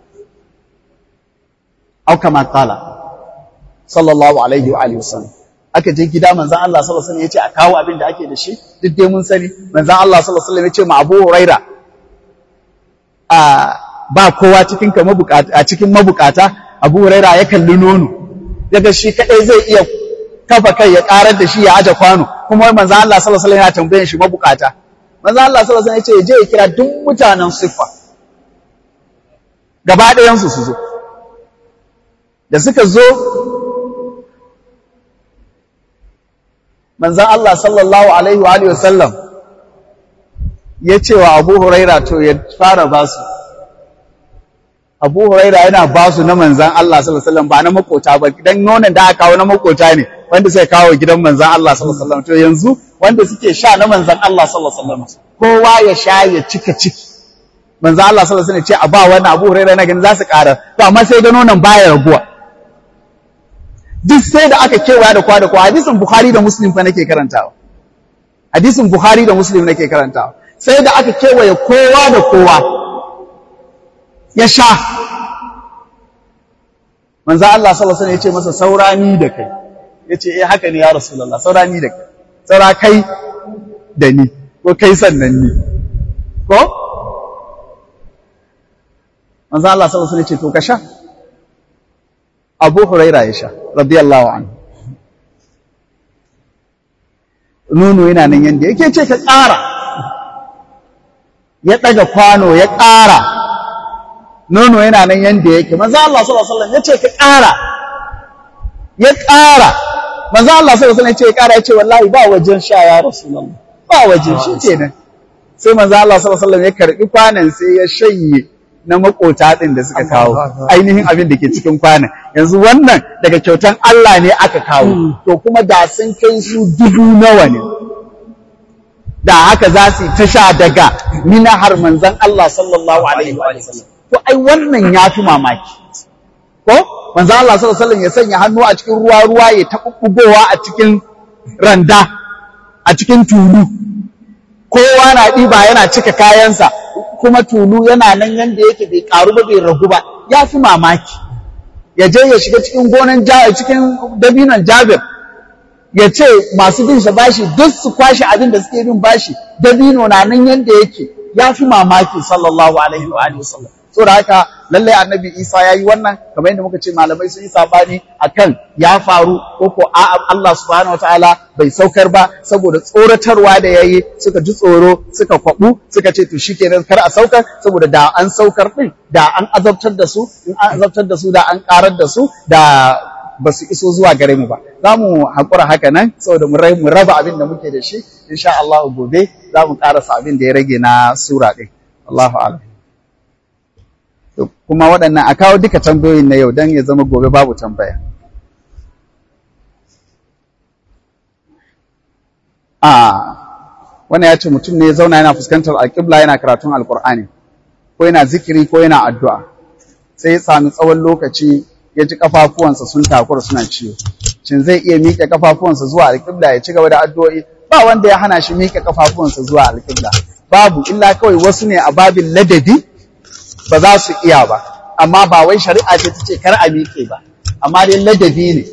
Speaker 1: au kama qala sallallahu alaihi wa alihi wasallam aka je gida manzan Allah sallallahu alaihi wasallam yace a kawo abin da ake da shi duk dai mun sani manzan Allah sallallahu alaihi wasallam yace ma Abu Huraira a ba kowa cikin ka mabukata a cikin mabukata Abu Huraira ya kalli nono daga shi kadai zai iya kafa kai ya karar da shi ya aje kwano kuma manzo Allah sallallahu alaihi wasallam yana tambayan shi mabukata manzo Allah sallallahu alaihi wasallam ya ce je ya kira duk mutanen siffa gaba ɗayan su su zo da suka zo manzan Allah sallallahu Alaihi wa Alaihi wasallam ya ce wa Abu Huraira to ya fara ba su. Abu Huraira yana ba su na manzan Allah sallallahu Alaihi wasallam ba na makota ba, don nonon da aka kawo na makota ne wanda sai kawo gidan manzan Allah sallallahu Alaihi wasallam. To yanzu wanda suke sha na manzan Allah sallallahu Alaihi wasallam kowa ya sha ya cika ciki. Manzan Allah sallallahu Alaihi wasallam ce a ba wannan Abu Huraira na gani za su ƙara, to amma sai ga nonon baya raguwa. duk sai da aka kewaya da kwa da kwa hadisin Bukhari da Muslim fa nake karantawa hadisin Bukhari da Muslim nake karantawa sai da aka kewaye kowa da kowa ya sha manzo Allah sallallahu alaihi wasallam ya ce masa saurani da kai yace eh haka ne ya rasulullah saurani da kai saura kai da ni ko kai sannan ni ko manzo Allah sallallahu alaihi wasallam ya ce to ka sha Abu Huraira ya sha, radiyallahu anhu. Nono yana nan yadda yake ce ka ƙara, ya ɗaga kwano ya ƙara, nono yana nan yadda yake, maza Allah sallallahu ya ce ka ƙara, ya ƙara, maza Allah sallallahu ya ce ya ƙara ya ce wallahi ba wajen sha ya Rasulallah, ba wajen shi ke nan. Sai maza Allah sallallahu ya karɓi kwanan sai ya shanye na makota ɗin da suka kawo ainihin abin da ke cikin kwanan yanzu wannan daga kyautan Allah ne aka kawo to kuma da sun kai su dubu nawa ne da haka za su ta sha daga minahar manzan Allah sallallahu alaihi wa sallam to ai wannan ya fi mamaki ko manzan Allah sallallahu alaihi ya sanya hannu a cikin ruwa ruwa ya taɓuɓɓugowa a cikin randa a cikin tulu kowa na ɗiba yana cika kayansa kuma tulu yana nan yanda yake bai karu ba bai ragu ba ya fi mamaki ya je ya shiga cikin gonan cikin dabinon jabir ya ce masu bin sa bashi duk su kwashe abin da suke bin bashi dabino na nan yanda yake ya fi mamaki sallallahu alaihi wa alihi wasallam saboda haka lallai annabi isa ya yi wannan kamar yadda muka ce malamai sun yi sabani akan ya faru ko ko Allah subhanahu wataala bai saukar ba saboda tsoratarwa da yayi suka ji tsoro suka kwabu suka ce to shikenan kar a saukar saboda da an saukar din da an azabtar da su in an azabtar da su da an karar da su da ba su iso zuwa gare mu ba za mu haƙura haka nan saboda mu raba abin da muke da shi insha Allah gobe za mu ƙarasa abin da ya rage na sura ɗin Allahu a'lam kuma waɗannan a kawo duka tambayoyin na yau don ya zama gobe babu tambaya. A wannan ya ce mutum ne ya zauna yana fuskantar alƙibla yana karatun alƙur'ani ko yana zikiri ko yana addu'a sai ya sami tsawon lokaci ya ji ƙafafuwansa sun takura suna ciwo. Shin zai iya miƙe ƙafafuwansa zuwa alƙibla ya ci gaba da addu'o'i ba wanda ya hana shi miƙe ƙafafuwansa zuwa alƙibla. Babu illa kawai wasu ne a babin ladabi ba za su iya ba amma ba wai shari'a ce ta ce kar a miƙe ba amma dai ladabi ne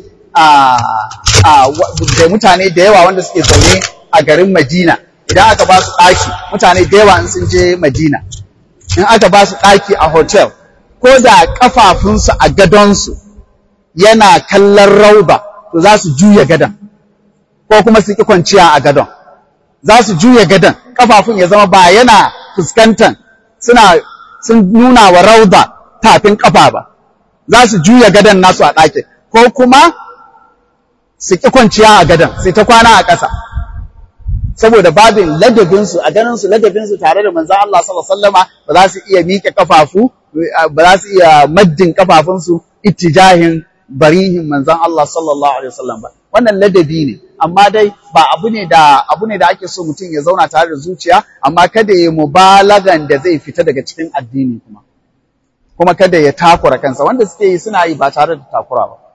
Speaker 1: da mutane da yawa wanda suke zaune a garin Madina idan aka ba su ɗaki mutane da yawa in sun je Madina in aka ba su ɗaki a hotel ko da ƙafafunsu a gadonsu yana kallon rauba to za su juya gadon ko kuma su ƙi kwanciya a gadon za su juya gadon ƙafafun ya zama ba yana fuskantar suna sun nuna wa rauda tafin kafa ba za su juya gadon nasu a ɗakin ko kuma su ƙi kwanciya a gadon sai ta kwana a ƙasa saboda babin ladabinsu a ganin su ladabinsu tare da manzon Allah sallallahu alaihi wasallama ba za su iya miƙe kafafu ba za su iya maddin kafafunsu ittijahin barihin manzon Allah sallallahu alaihi wasallam ba wannan ladabi ne amma dai ba abu ne da abu ne da ake so mutum ya zauna tare da zuciya amma kada ya mubalagan da zai fita daga cikin addini kuma kuma kada ya takura kansa wanda suke yi suna yi ba tare da takura ba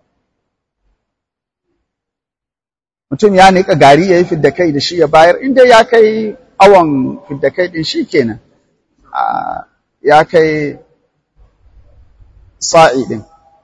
Speaker 1: mutum ya nika gari ya yi fidda kai da shi ya bayar inda ya kai awon fidda kai din shi kenan ya kai sa'i din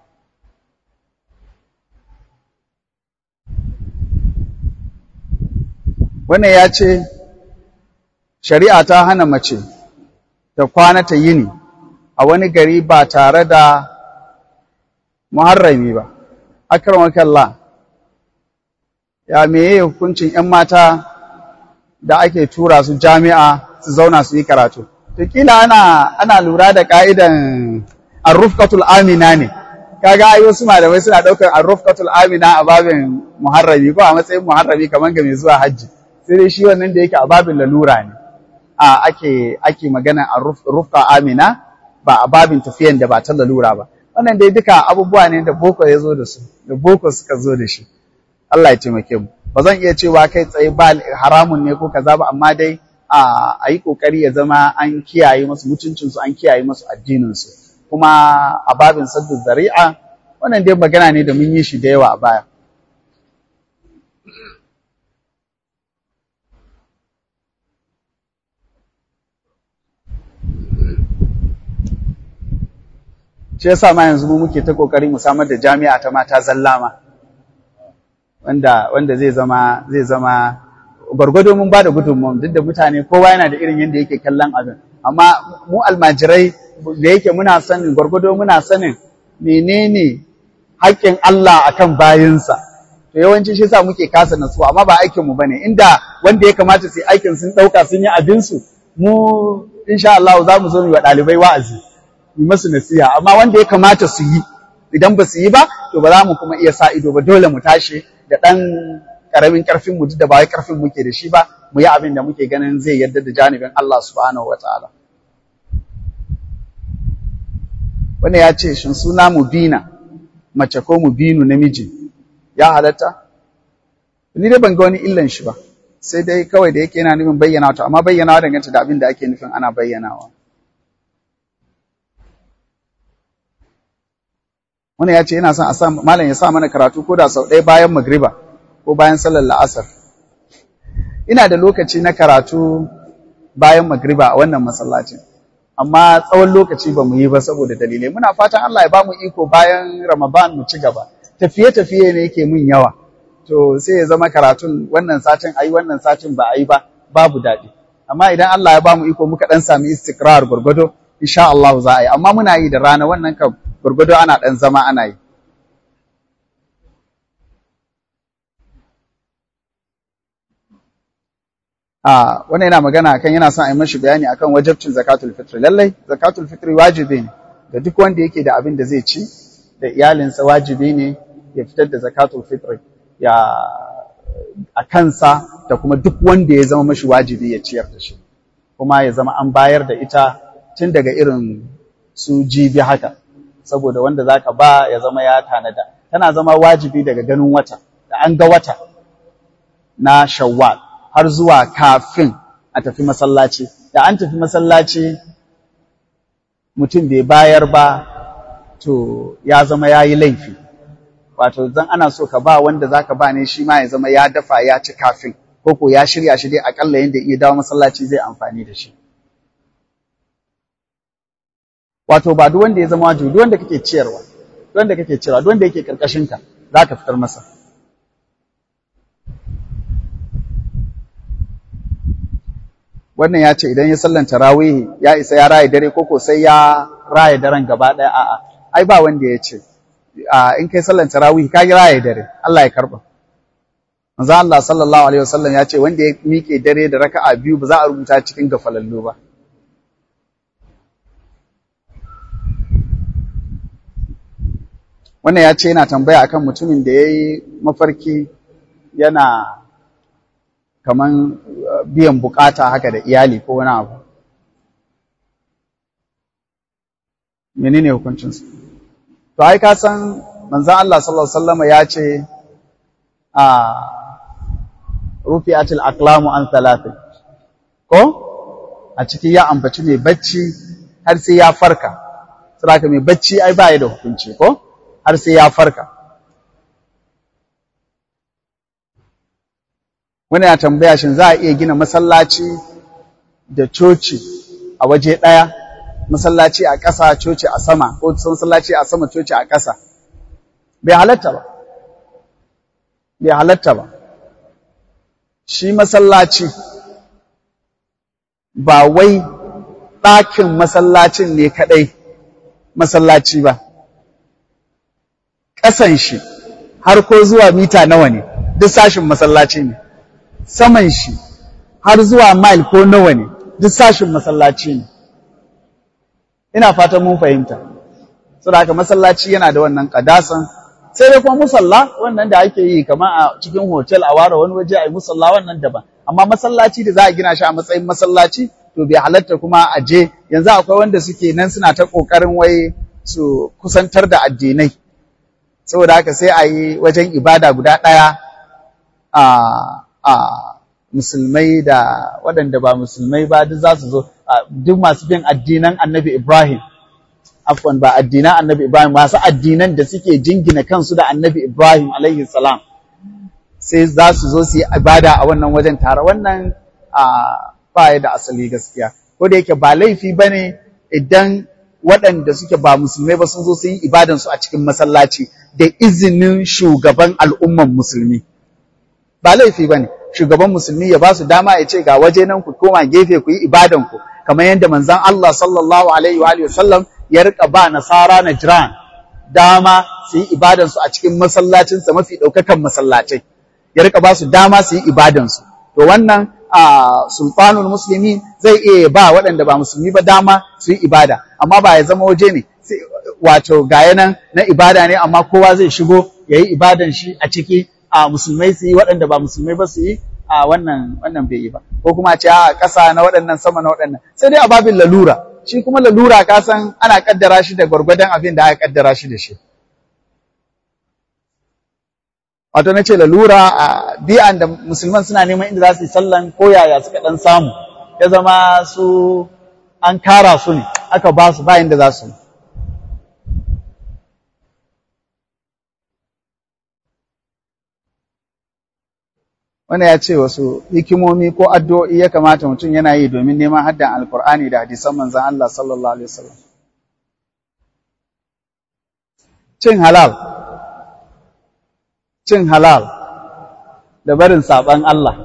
Speaker 1: wannan ya ce shari'a ta hana mace ta kwana ta yini a wani gari ba tare da muharrami ba akramakallah ya meye hukuncin 'yan mata da ake tura su jami'a su zauna su yi karatu to kila ana ana lura da ka'idan arrufqatul amina ne kaga ai wasu malamai suna daukar arrufqatul amina a babin muharrami ko a matsayin muharrami kamar ga mai zuwa hajji sai dai shi wannan da yake a babin lalura ne a ake ake magana arrufqa amina ba a babin tafiyan da ba ta lalura ba wannan dai duka abubuwa ne da boko ya zo da su da boko suka zo da shi Allah ya taimake mu ba zan iya cewa kai tsaye ba haramun ne ko kaza ba amma dai a yi kokari ya zama an kiyaye masu mutuncinsu an kiyaye masu addininsu kuma a babin saddu zari'a wannan dai magana ne da mun yi shi da yawa a baya shi yasa ma yanzu mu muke ta kokari mu samar da jami'a ta mata zallama wanda wanda zai zama zai zama gwargwado mun bada gudunmu duk da mutane kowa yana da irin yadda yake kallon abin amma mu almajirai da yake muna sanin gwargwado muna sanin menene haƙƙin Allah akan bayinsa to yawanci shi yasa muke kasa natsuwa amma ba aikin mu bane inda wanda ya kamata su yi aikin sun ɗauka sun yi abin su mu insha Allah za mu zo mu wa ɗalibai wa'azi mu masu nasiha amma wanda ya kamata su yi idan ba su yi ba to ba za mu kuma iya sa ido ba dole mu tashi da ɗan ƙaramin ƙarfin mu duk da ba wai ƙarfin muke da shi ba mu yi abin da muke ganin zai yarda da janibin Allah subhanahu wa ta'ala wanda ya ce shin suna mubina mace ko mubinu namiji ya halatta ni dai ban ga wani illan shi ba sai dai kawai da yake yana nufin bayyana to amma bayyanawa dangance da abin da ake nufin ana bayyanawa wani ya ce yana son a sa malam ya sa mana karatu ko da sau ɗaya bayan magriba ko bayan sallar la'asar ina da lokaci na karatu bayan magriba a wannan masallacin amma tsawon lokaci ba mu yi ba saboda dalilai muna fatan Allah ya ba mu iko bayan Ramadan mu ci gaba tafiye-tafiye ne yake mun yawa to sai ya zama karatun wannan satin ayi wannan satin ba a yi ba babu daɗi amma idan Allah ya ba mu iko muka ɗan sami istikrar gwargwado insha Allah za a yi amma muna yi da rana wannan kan gwargwado ana ɗan zama ana yi a wannan yana magana akan yana son a yi mashi bayani akan wajibcin zakatul fitr lallai zakatul fitr wajibi ne da duk wanda yake da abin da zai ci da iyalinsa wajibi ne ya fitar da zakatul fitr ya a kansa da kuma duk wanda ya zama mashi wajibi ya ciyar da shi kuma ya zama an bayar da ita tun daga irin su jibi haka saboda wanda zaka ba ya zama ya tanada tana zama wajibi daga ganin wata da an ga wata na shawwal har zuwa kafin a tafi masallaci da an tafi masallaci mutum bai bayar ba to ya zama ya yi laifi wato zan ana so ka ba wanda zaka ba ne shi ma ya zama ya dafa ya ci kafin ko ko ya shirya shi dai akalla yanda iya dawo masallaci zai amfani da shi wato ba duk wanda ya zama wajibi duk wanda kake ciyarwa duk wanda kake ciyarwa duk wanda yake karkashin ka zaka fitar masa wannan ya ce idan ya sallan tarawih ya isa ya raye dare koko sai ya raye daren gaba ɗaya a'a ai ba wanda ya ce in kai sallan tarawih ka yi raye dare Allah ya karba manzo Allah sallallahu alaihi wasallam ya ce wanda ya miƙe dare da raka'a biyu ba za a rubuta cikin gafalallu ba wannan ya ce yana tambaya akan mutumin da ya yi mafarki yana kaman biyan bukata haka da iyali ko wani abu menene hukuncinsu to ai ka san manzon Allah sallallahu alaihi wasallam ya ce a rufi'atil aqlamu an thalath ko a ciki ya ambaci mai bacci har sai ya farka saboda mai bacci ai ba ya da hukunci ko har sai ya farka wani ya tambaya shin za a iya gina masallaci da coci a waje ɗaya masallaci a ƙasa coci a sama ko masallaci a sama coci a ƙasa bai halatta ba bai halatta ba shi masallaci ba wai ɗakin masallacin ne kaɗai masallaci ba ƙasan shi har ko zuwa mita nawa ne duk sashin masallaci ne saman shi har zuwa mile ko nawa ne duk sashin masallaci ne ina fatan mun fahimta saboda haka masallaci yana da wannan kadasan sai dai kuma musalla wannan da ake yi kamar a cikin hotel a ware wani waje a yi musalla wannan daban amma masallaci da za a gina shi a matsayin masallaci to bai halatta kuma a je yanzu akwai wanda suke nan suna ta kokarin wai su kusantar da addinai saboda haka sai a yi wajen ibada guda ɗaya a a musulmai da waɗanda ba musulmai ba duk za su zo duk masu bin addinan annabi Ibrahim afwan ba addinan annabi Ibrahim masu addinan da suke jingina kansu da annabi Ibrahim alaihi salam sai za su zo su yi ibada a wannan wajen tare wannan ba da asali gaskiya ko da yake ba laifi ba ne idan waɗanda suke ba musulmai ba sun zo su yi ibadansu a cikin masallaci da izinin shugaban al'umman musulmi ba laifi ba ne shugaban musulmi ya ba su dama ya ce ga waje nan ku koma gefe ku yi ibadanku kamar yadda manzon Allah sallallahu alaihi wa alihi wasallam ya rika ba nasara na jiran dama su yi ibadansu a cikin masallacinsa mafi ɗaukakan masallacai ya rika ba su dama su yi ibadansu to wannan sultanul musulmi zai iya ba waɗanda ba musulmi ba dama su yi ibada amma ba ya zama waje ne wato gaya nan na ibada ne amma kowa zai shigo ya yi ibadan shi a ciki a musulmai su yi waɗanda ba musulmai ba su yi a wannan wannan bai yi ba ko kuma ce a ƙasa na waɗannan sama na waɗannan sai dai a babin lalura shi kuma lalura ka san ana kaddara shi da gwargwadon abin da aka kaddara shi da shi wato na ce lalura a bi'an da musulman suna neman inda za su yi sallan ko yaya suka ɗan samu ya zama su an kara su ne aka ba su bayan da za su wanda ya ce wasu hikimomi ko addu'o'i ya kamata mutum yana yi domin neman haddan alkur'ani da hadisan manzan Allah sallallahu alaihi wasallam cin halal cin halal da barin saban Allah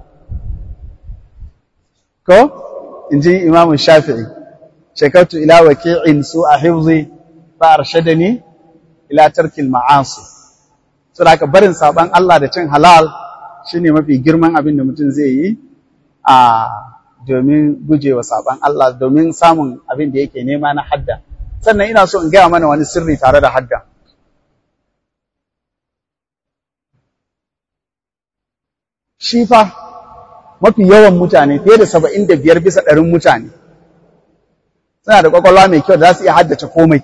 Speaker 1: ko in ji imamu shafi'i shekartu ila waki'in su a hifzi fa arshadani ila tarkil ma'asi so da barin saban Allah da cin halal shine mafi girman abin da mutum zai yi a domin gujewa saban Allah domin samun abin da yake nema na hadda sannan ina so in gaya mana wani sirri tare da hadda shi fa mafi yawan mutane fiye da saba'in da biyar bisa ɗarin mutane suna da ƙwaƙwalwa mai kyau da za su iya haddace komai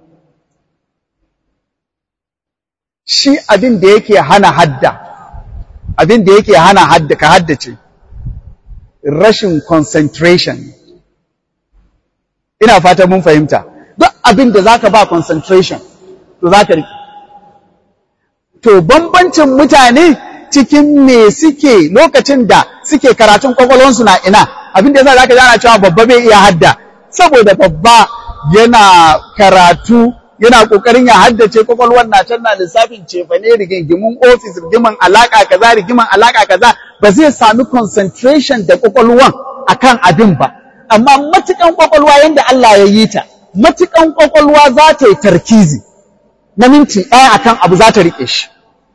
Speaker 1: shi abin da yake hana hadda abin da yake hana hadda ka haddace rashin concentration ina fata mun fahimta duk abin da zaka ba concentration to zaka riƙe to bambancin mutane cikin me suke lokacin da suke karatun kwakwalwansu na ina abin da yasa zaka ji ana cewa babba bai iya hadda saboda babba yana karatu yana kokarin ya haddace kwakwalwar na can na lissafin cefane rigingimin ofis rigiman alaka kaza rigiman alaka kaza ba zai sami concentration da kwakwalwan akan abin ba amma matukan kwakwalwa yanda Allah ya yi ta matukan kwakwalwa za ta yi tarkizi na minti ɗaya akan abu za ta riƙe shi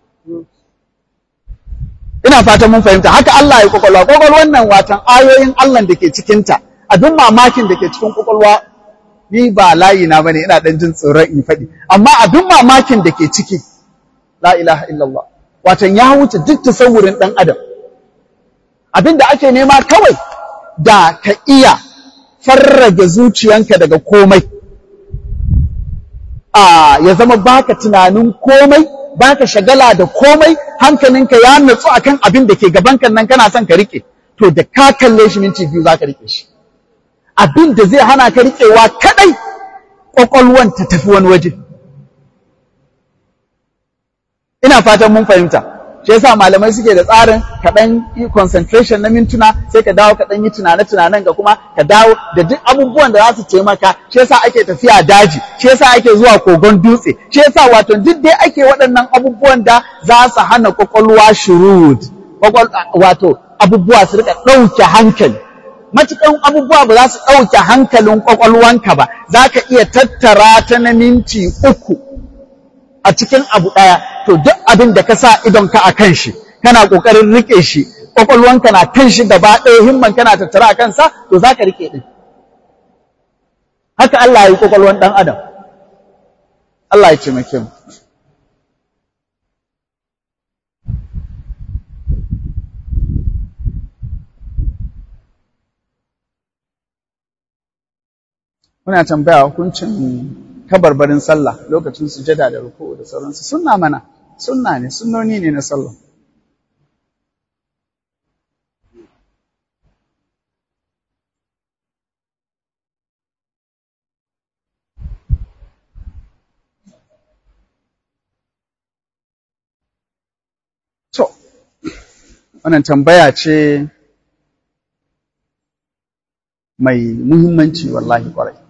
Speaker 1: ina fatan mun fahimta haka Allah ya kwakwalwa kwakwalwan nan watan ayoyin Allah da ke cikinta abin mamakin da ke cikin kwakwalwa ni ba layi na bane ina dan jin tsoron in faɗi amma abin mamakin da ke ciki la ilaha illallah watan ya wuce duk tasawurin dan adam abin da ake nema kawai da ka iya farrage zuciyanka daga komai a ya zama baka tunanin komai baka shagala da komai hankalinka ya natsu akan abin da ke gabanka nan kana son ka rike to da ka kalle shi minti biyu zaka rike shi abin da zai hana ka riƙewa kaɗai ƙwaƙwalwan ta tafi wani waje. Ina fatan mun fahimta, shi yasa malamai suke da tsarin kaɗan yi concentration na mintuna sai ka dawo kaɗan yi tunane-tunanen ga kuma ka dawo da duk abubuwan da za su taimaka shi yasa ake tafiya daji shi yasa ake zuwa kogon dutse shi yasa wato duk dai ake waɗannan abubuwan da za su hana ƙwaƙwalwa shurud wato abubuwa su rika ɗauke hankali matukan abubuwa ba za su ɗauke hankalin ƙwaƙwalwanka ba za ka iya tattara ta na minti uku a cikin abu ɗaya to duk abin da ka sa idonka a kan shi kana ƙoƙarin riƙe shi ƙwaƙwalwanka na kan shi gaba ɗaya himman kana tattara a kansa to za ka riƙe ɗin haka Allah ya yi ƙwaƙwalwan ɗan adam Allah ya taimake mu muna tambaya hukuncin kabarbarin sallah lokacin sujada da ruku da sauransu sunna mana sunna ne sunnoni ne na sallah to wannan tambaya ce mai muhimmanci wallahi kwarai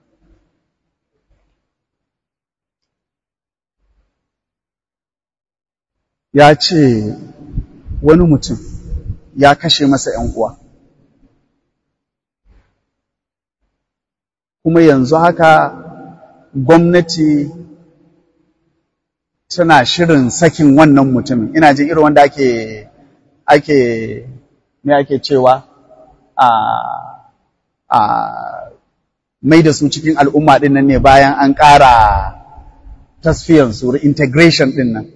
Speaker 1: ya ce wani mutum ya kashe masa ‘yan uwa. Kuma yanzu haka gwamnati tana shirin sakin wannan mutumin. Ina jin irin wanda ake, ake, me ake cewa, a, a mai da su cikin al'umma ɗin nan ne bayan an ƙara tasfiyansu, integration ɗin nan.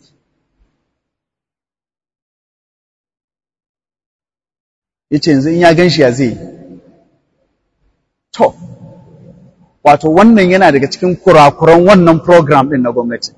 Speaker 1: ya ce yanzu in ya gan shi ya zai to wato wannan yana daga cikin kurakuran wannan program ɗin na gwamnati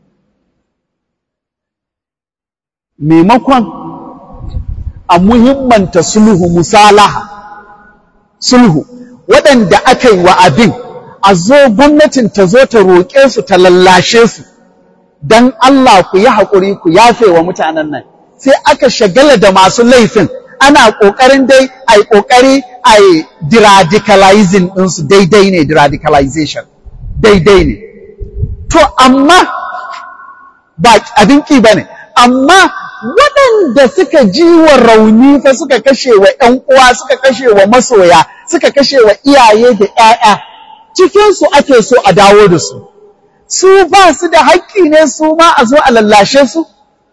Speaker 1: maimakon a muhimmanta sulhu musalaha sulhu waɗanda aka yi wa abin a zo gwamnatin ta zo ta roƙe su ta lallashe su don Allah ku yi haƙuri ku yafe wa mutanen nan sai aka shagala da masu laifin ana ƙoƙarin dai a yi ƙoƙari a yi deradicalizing ɗinsu daidai ne deradicalization daidai ne to amma ba abin ƙi ba ne amma waɗanda suka ji wa rauni fa suka kashe wa ‘yan uwa suka kashe wa masoya suka kashe wa iyaye da ‘ya'ya cikinsu ake so a dawo da su su ba su da haƙƙi ne su ma a zo a lallashe su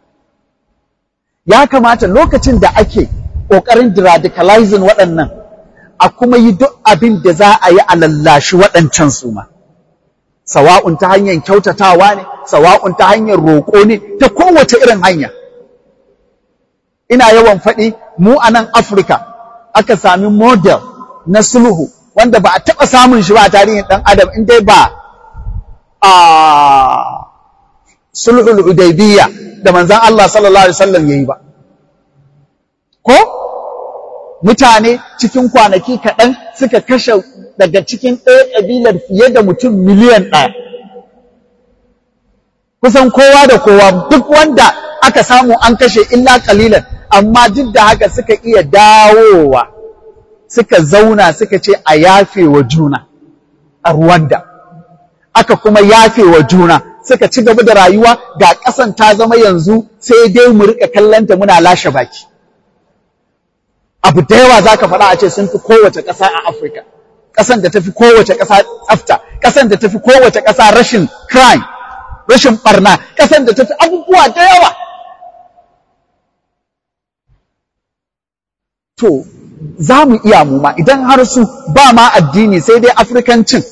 Speaker 1: ya kamata lokacin da ake ƙoƙarin radicalizing waɗannan a kuma yi duk abin da za a yi a lallashi waɗancan su ma. Sawa'un ta hanyar kyautatawa ne, sawa'un ta hanyar roƙo ne, ta kowace irin hanya. Ina yawan faɗi mu a nan Afirka aka sami model na sulhu wanda ba a taɓa samun shi ba a tarihin ɗan adam in dai ba a sulhul hudaybiyya da manzon Allah sallallahu alaihi wasallam yayi ba. ko mutane cikin kwanaki kaɗan suka kashe daga cikin ɗaya ƙabilar fiye da mutum miliyan ɗaya. Kusan kowa da kowa duk wanda aka samu an kashe illa ƙalilan, amma duk da haka suka iya dawowa, suka zauna suka ce a yafe wa juna a Ruwanda. Aka kuma yafe wa juna, suka ci gaba da rayuwa ga ƙasan ta zama yanzu sai dai mu riƙa kallonta muna lashe baki. abu da yawa za ka faɗa a ce sun fi kowace ƙasa a Afirka. Ƙasan da ta fi kowace ƙasa tsafta, ƙasan da ta fi kowace ƙasa rashin crime, rashin ɓarna, ƙasan da ta fi abubuwa da yawa. To, za mu iya mu ma idan har su ba ma addini sai dai Afrikancin.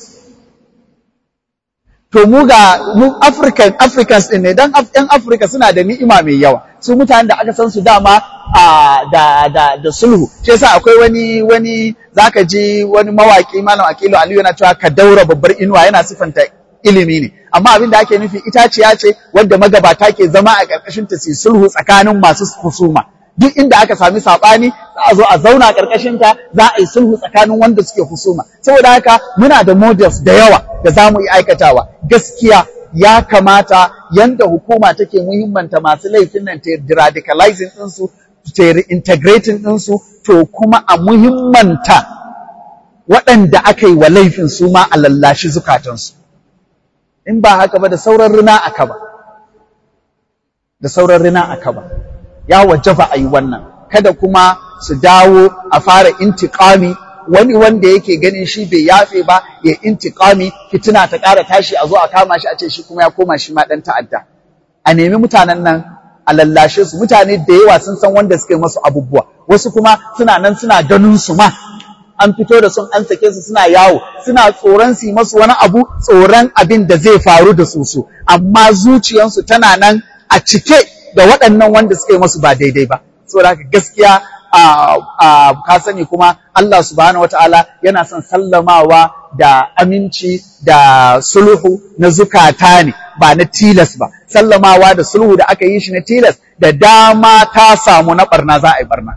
Speaker 1: To mu ga mu African Africans ɗin ne dan ‘yan Afirka suna da ni'ima mai yawa. Su mutanen da aka san su dama a da da da sulhu shi yasa akwai wani wani zaka ji wani mawaki malam Akilu Aliyu yana cewa ka daura babbar inuwa yana sifanta ilimi ne amma abin da ake nufi itaciya ce wadda magabata ke zama a ƙarƙashin ta su sulhu tsakanin masu husuma duk inda aka sami saɓani za a zo a zauna a ƙarƙashin ta za a yi sulhu tsakanin wanda suke husuma saboda haka muna da models da yawa da za mu yi aikatawa gaskiya ya kamata yanda hukuma take muhimmanta masu laifin nan ta radicalizing ɗinsu ta integrating ɗinsu to kuma a muhimmanta waɗanda aka yi wa laifin su ma a lallashi zukatansu in ba haka ba da sauran rina a kaba da sauran rina a kaba ya wajaba a yi wannan kada kuma su dawo a fara intiƙami wani wanda yake ganin shi bai yafe ba ya intiƙami fitina ta ƙara tashi a zo a kama shi a ce shi kuma ya koma shi ma ɗan ta'adda a nemi mutanen nan a lallashe su mutane da yawa sun san wanda suka yi masu abubuwa wasu kuma suna nan suna ganin su ma an fito da sun an sake su suna yawo suna tsoron su yi masu wani abu tsoron abin da zai faru da su su amma zuciyansu tana nan a cike da waɗannan wanda suka yi masu ba daidai ba saboda haka gaskiya a ka sani kuma Allah subhanahu wataala yana son sallamawa da aminci da sulhu na zukata ne ba na tilas ba sallamawa da sulhu da aka yi shi na tilas da dama ta samu na barna za a yi barna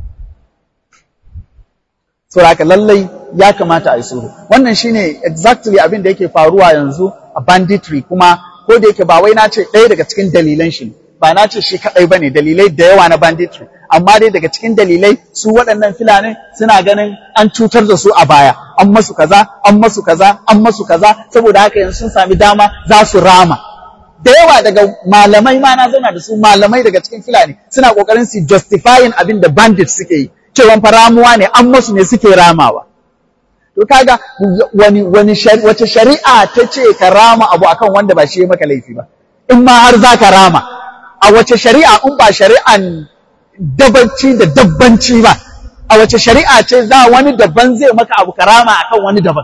Speaker 1: saboda lallai ya kamata a yi sulhu wannan shine exactly abin da yake faruwa yanzu a banditry kuma ko da yake ba wai na ce ɗaya daga cikin dalilan shi ba na ce shi kaɗai ba ne dalilai da yawa na banditry amma dai daga cikin dalilai su waɗannan filanin suna ganin an cutar da su a baya an masu kaza an masu kaza an masu kaza saboda haka yanzu sun sami dama za su rama da yawa daga malamai ma na zauna da su malamai daga cikin filani suna kokarin su justifying abin da bandits suke yi cewa fa ramuwa ne an masu ne suke ramawa to kaga wani wani wace shari'a ta ce ka rama abu akan wanda ba shi ya maka laifi ba in ma har za ka rama a wace shari'a in ba shari'an dabanci da dabbanci ba a wace shari'a ce za wani daban zai maka abu karama akan wani daban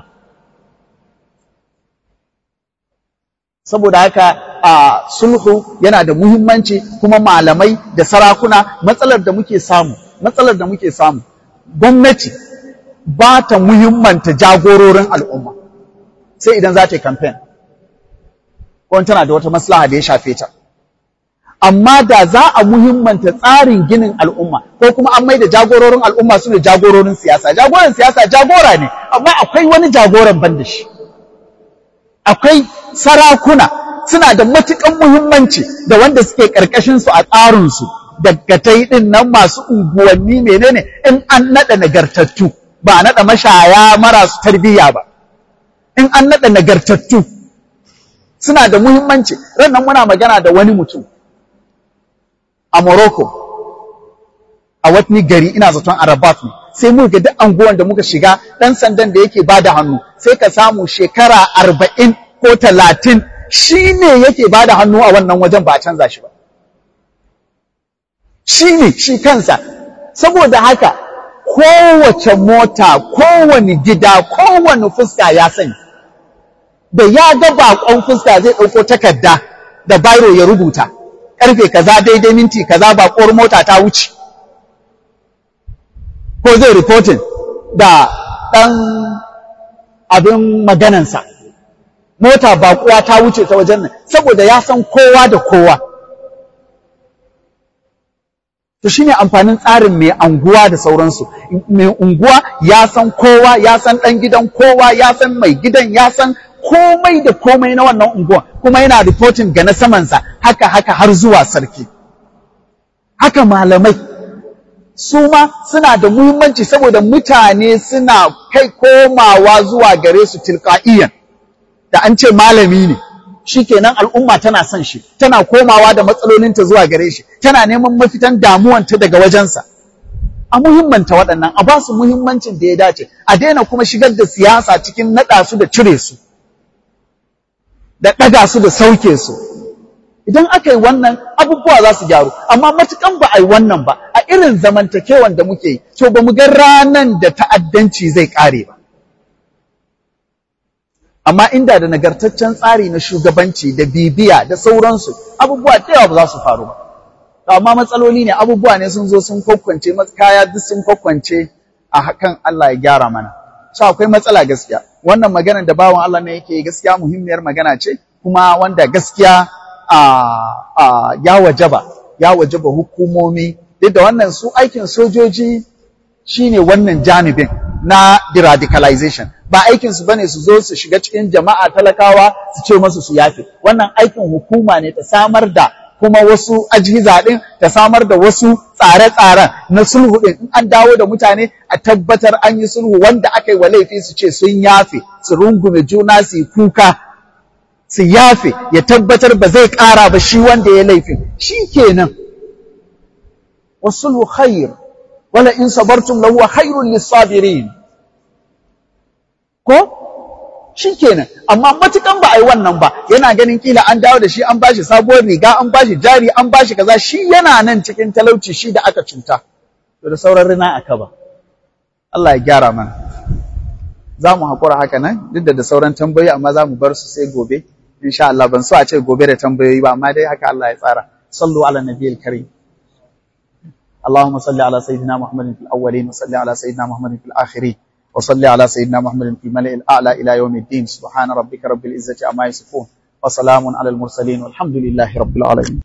Speaker 1: saboda haka a sulhu yana da muhimmanci kuma malamai da sarakuna matsalar da muke samu matsalar da muke samu gwamnati ba ta muhimmanta jagororin al'umma sai idan za ta yi campaign ko tana da wata maslaha da ya shafe ta amma da za a muhimmanta tsarin ginin al'umma ko kuma an mai da jagororin al'umma su ne jagororin siyasa jagoran siyasa jagora ne amma akwai wani jagoran ban da shi akwai sarakuna suna da matukan muhimmanci da wanda suke karkashin su a tsarin su daggatai din nan masu unguwanni menene in an nada nagartattu ba a nada mashaya marasu tarbiyya ba in an nada nagartattu suna da muhimmanci rannan muna magana da wani mutum a Morocco a wani gari ina zaton Arabat ne sai mu ga duk anguwan da muka shiga dan sandan da yake bada hannu sai ka samu shekara arba'in ko talatin shi ne yake bada hannu a wannan wajen ba a canza shi ba shi ne shi kansa saboda haka kowace mota kowane gida kowane fuska ya sani da ya ga bakon fuska zai ɗauko takarda da bairo ya rubuta karfe kaza daidai minti kaza bakuwar mota ta wuce ko zai reporting da ɗan abin maganansa mota bakuwa ta wuce ta wajen nan saboda ya san kowa da kowa to shine amfanin tsarin mai anguwa da sauransu mai unguwa ya san kowa ya san ɗan gidan kowa ya san mai gidan ya san komai da komai na wannan unguwa kuma yana reporting ga na samansa haka haka har zuwa sarki haka malamai su ma suna da muhimmanci saboda mutane suna kai komawa zuwa gare su tilka'iyan da an ce malami ne shikenan al'umma tana son shi tana komawa da matsalolinta zuwa gare shi tana neman mafitan damuwanta daga wajensa a muhimmanta waɗannan a ba su muhimmancin da ya dace a daina kuma shigar da siyasa cikin naɗa su da cire su da ɗaga su da sauke su idan aka yi wannan abubuwa za su gyaru amma matukan ba a yi wannan ba a irin zamantakewan da muke yi to ba mu ga ranan da ta'addanci zai ƙare ba amma inda da nagartaccen tsari na shugabanci da bibiya da sauransu abubuwa da yawa ba za su faru ba amma matsaloli ne abubuwa ne sun zo sun kwakwance kaya duk sun kwakwance a hakan Allah ya gyara mana so akwai matsala gaskiya wannan maganar da bawan Allah ne yake gaskiya muhimmiyar magana ce kuma wanda gaskiya a ya wajaba ya wajaba hukumomi duk da wannan su aikin sojoji shine wannan janibin na deradicalization ba aikin su bane su zo su shiga cikin jama'a talakawa su ce masu su yafe wannan aikin hukuma ne ta samar da kuma wasu ajiza din ta samar da wasu tsare-tsaren na sulhu din in an dawo da mutane a tabbatar an yi sulhu wanda aka yi wa laifi su ce sun yafe su rungume juna su yi kuka su yafe ya tabbatar ba zai ƙara ba shi wanda ya laifin shi kenan wasulhu khair
Speaker 3: wala in sabartum lahu khairul lisabirin ko shikenan amma matukan ba a yi wannan ba yana ganin kila an dawo da shi an bashi sabuwar riga an bashi jari an bashi kaza shi yana nan cikin talauci shi da aka cuta to da sauran rina aka ba Allah ya gyara mana za mu haƙura haka nan duk da da sauran tambayoyi amma za mu bar su sai gobe insha Allah ban so a ce gobe da tambayoyi ba amma dai haka Allah ya tsara sallu ala nabiyil karim اللهم صل على سيدنا محمد في الأولين وصل على سيدنا محمد في الآخرين وصل على سيدنا محمد في الملئ الأعلى إلى يوم الدين سبحان ربك رب العزة عما يصفون وسلام على المرسلين والحمد لله رب العالمين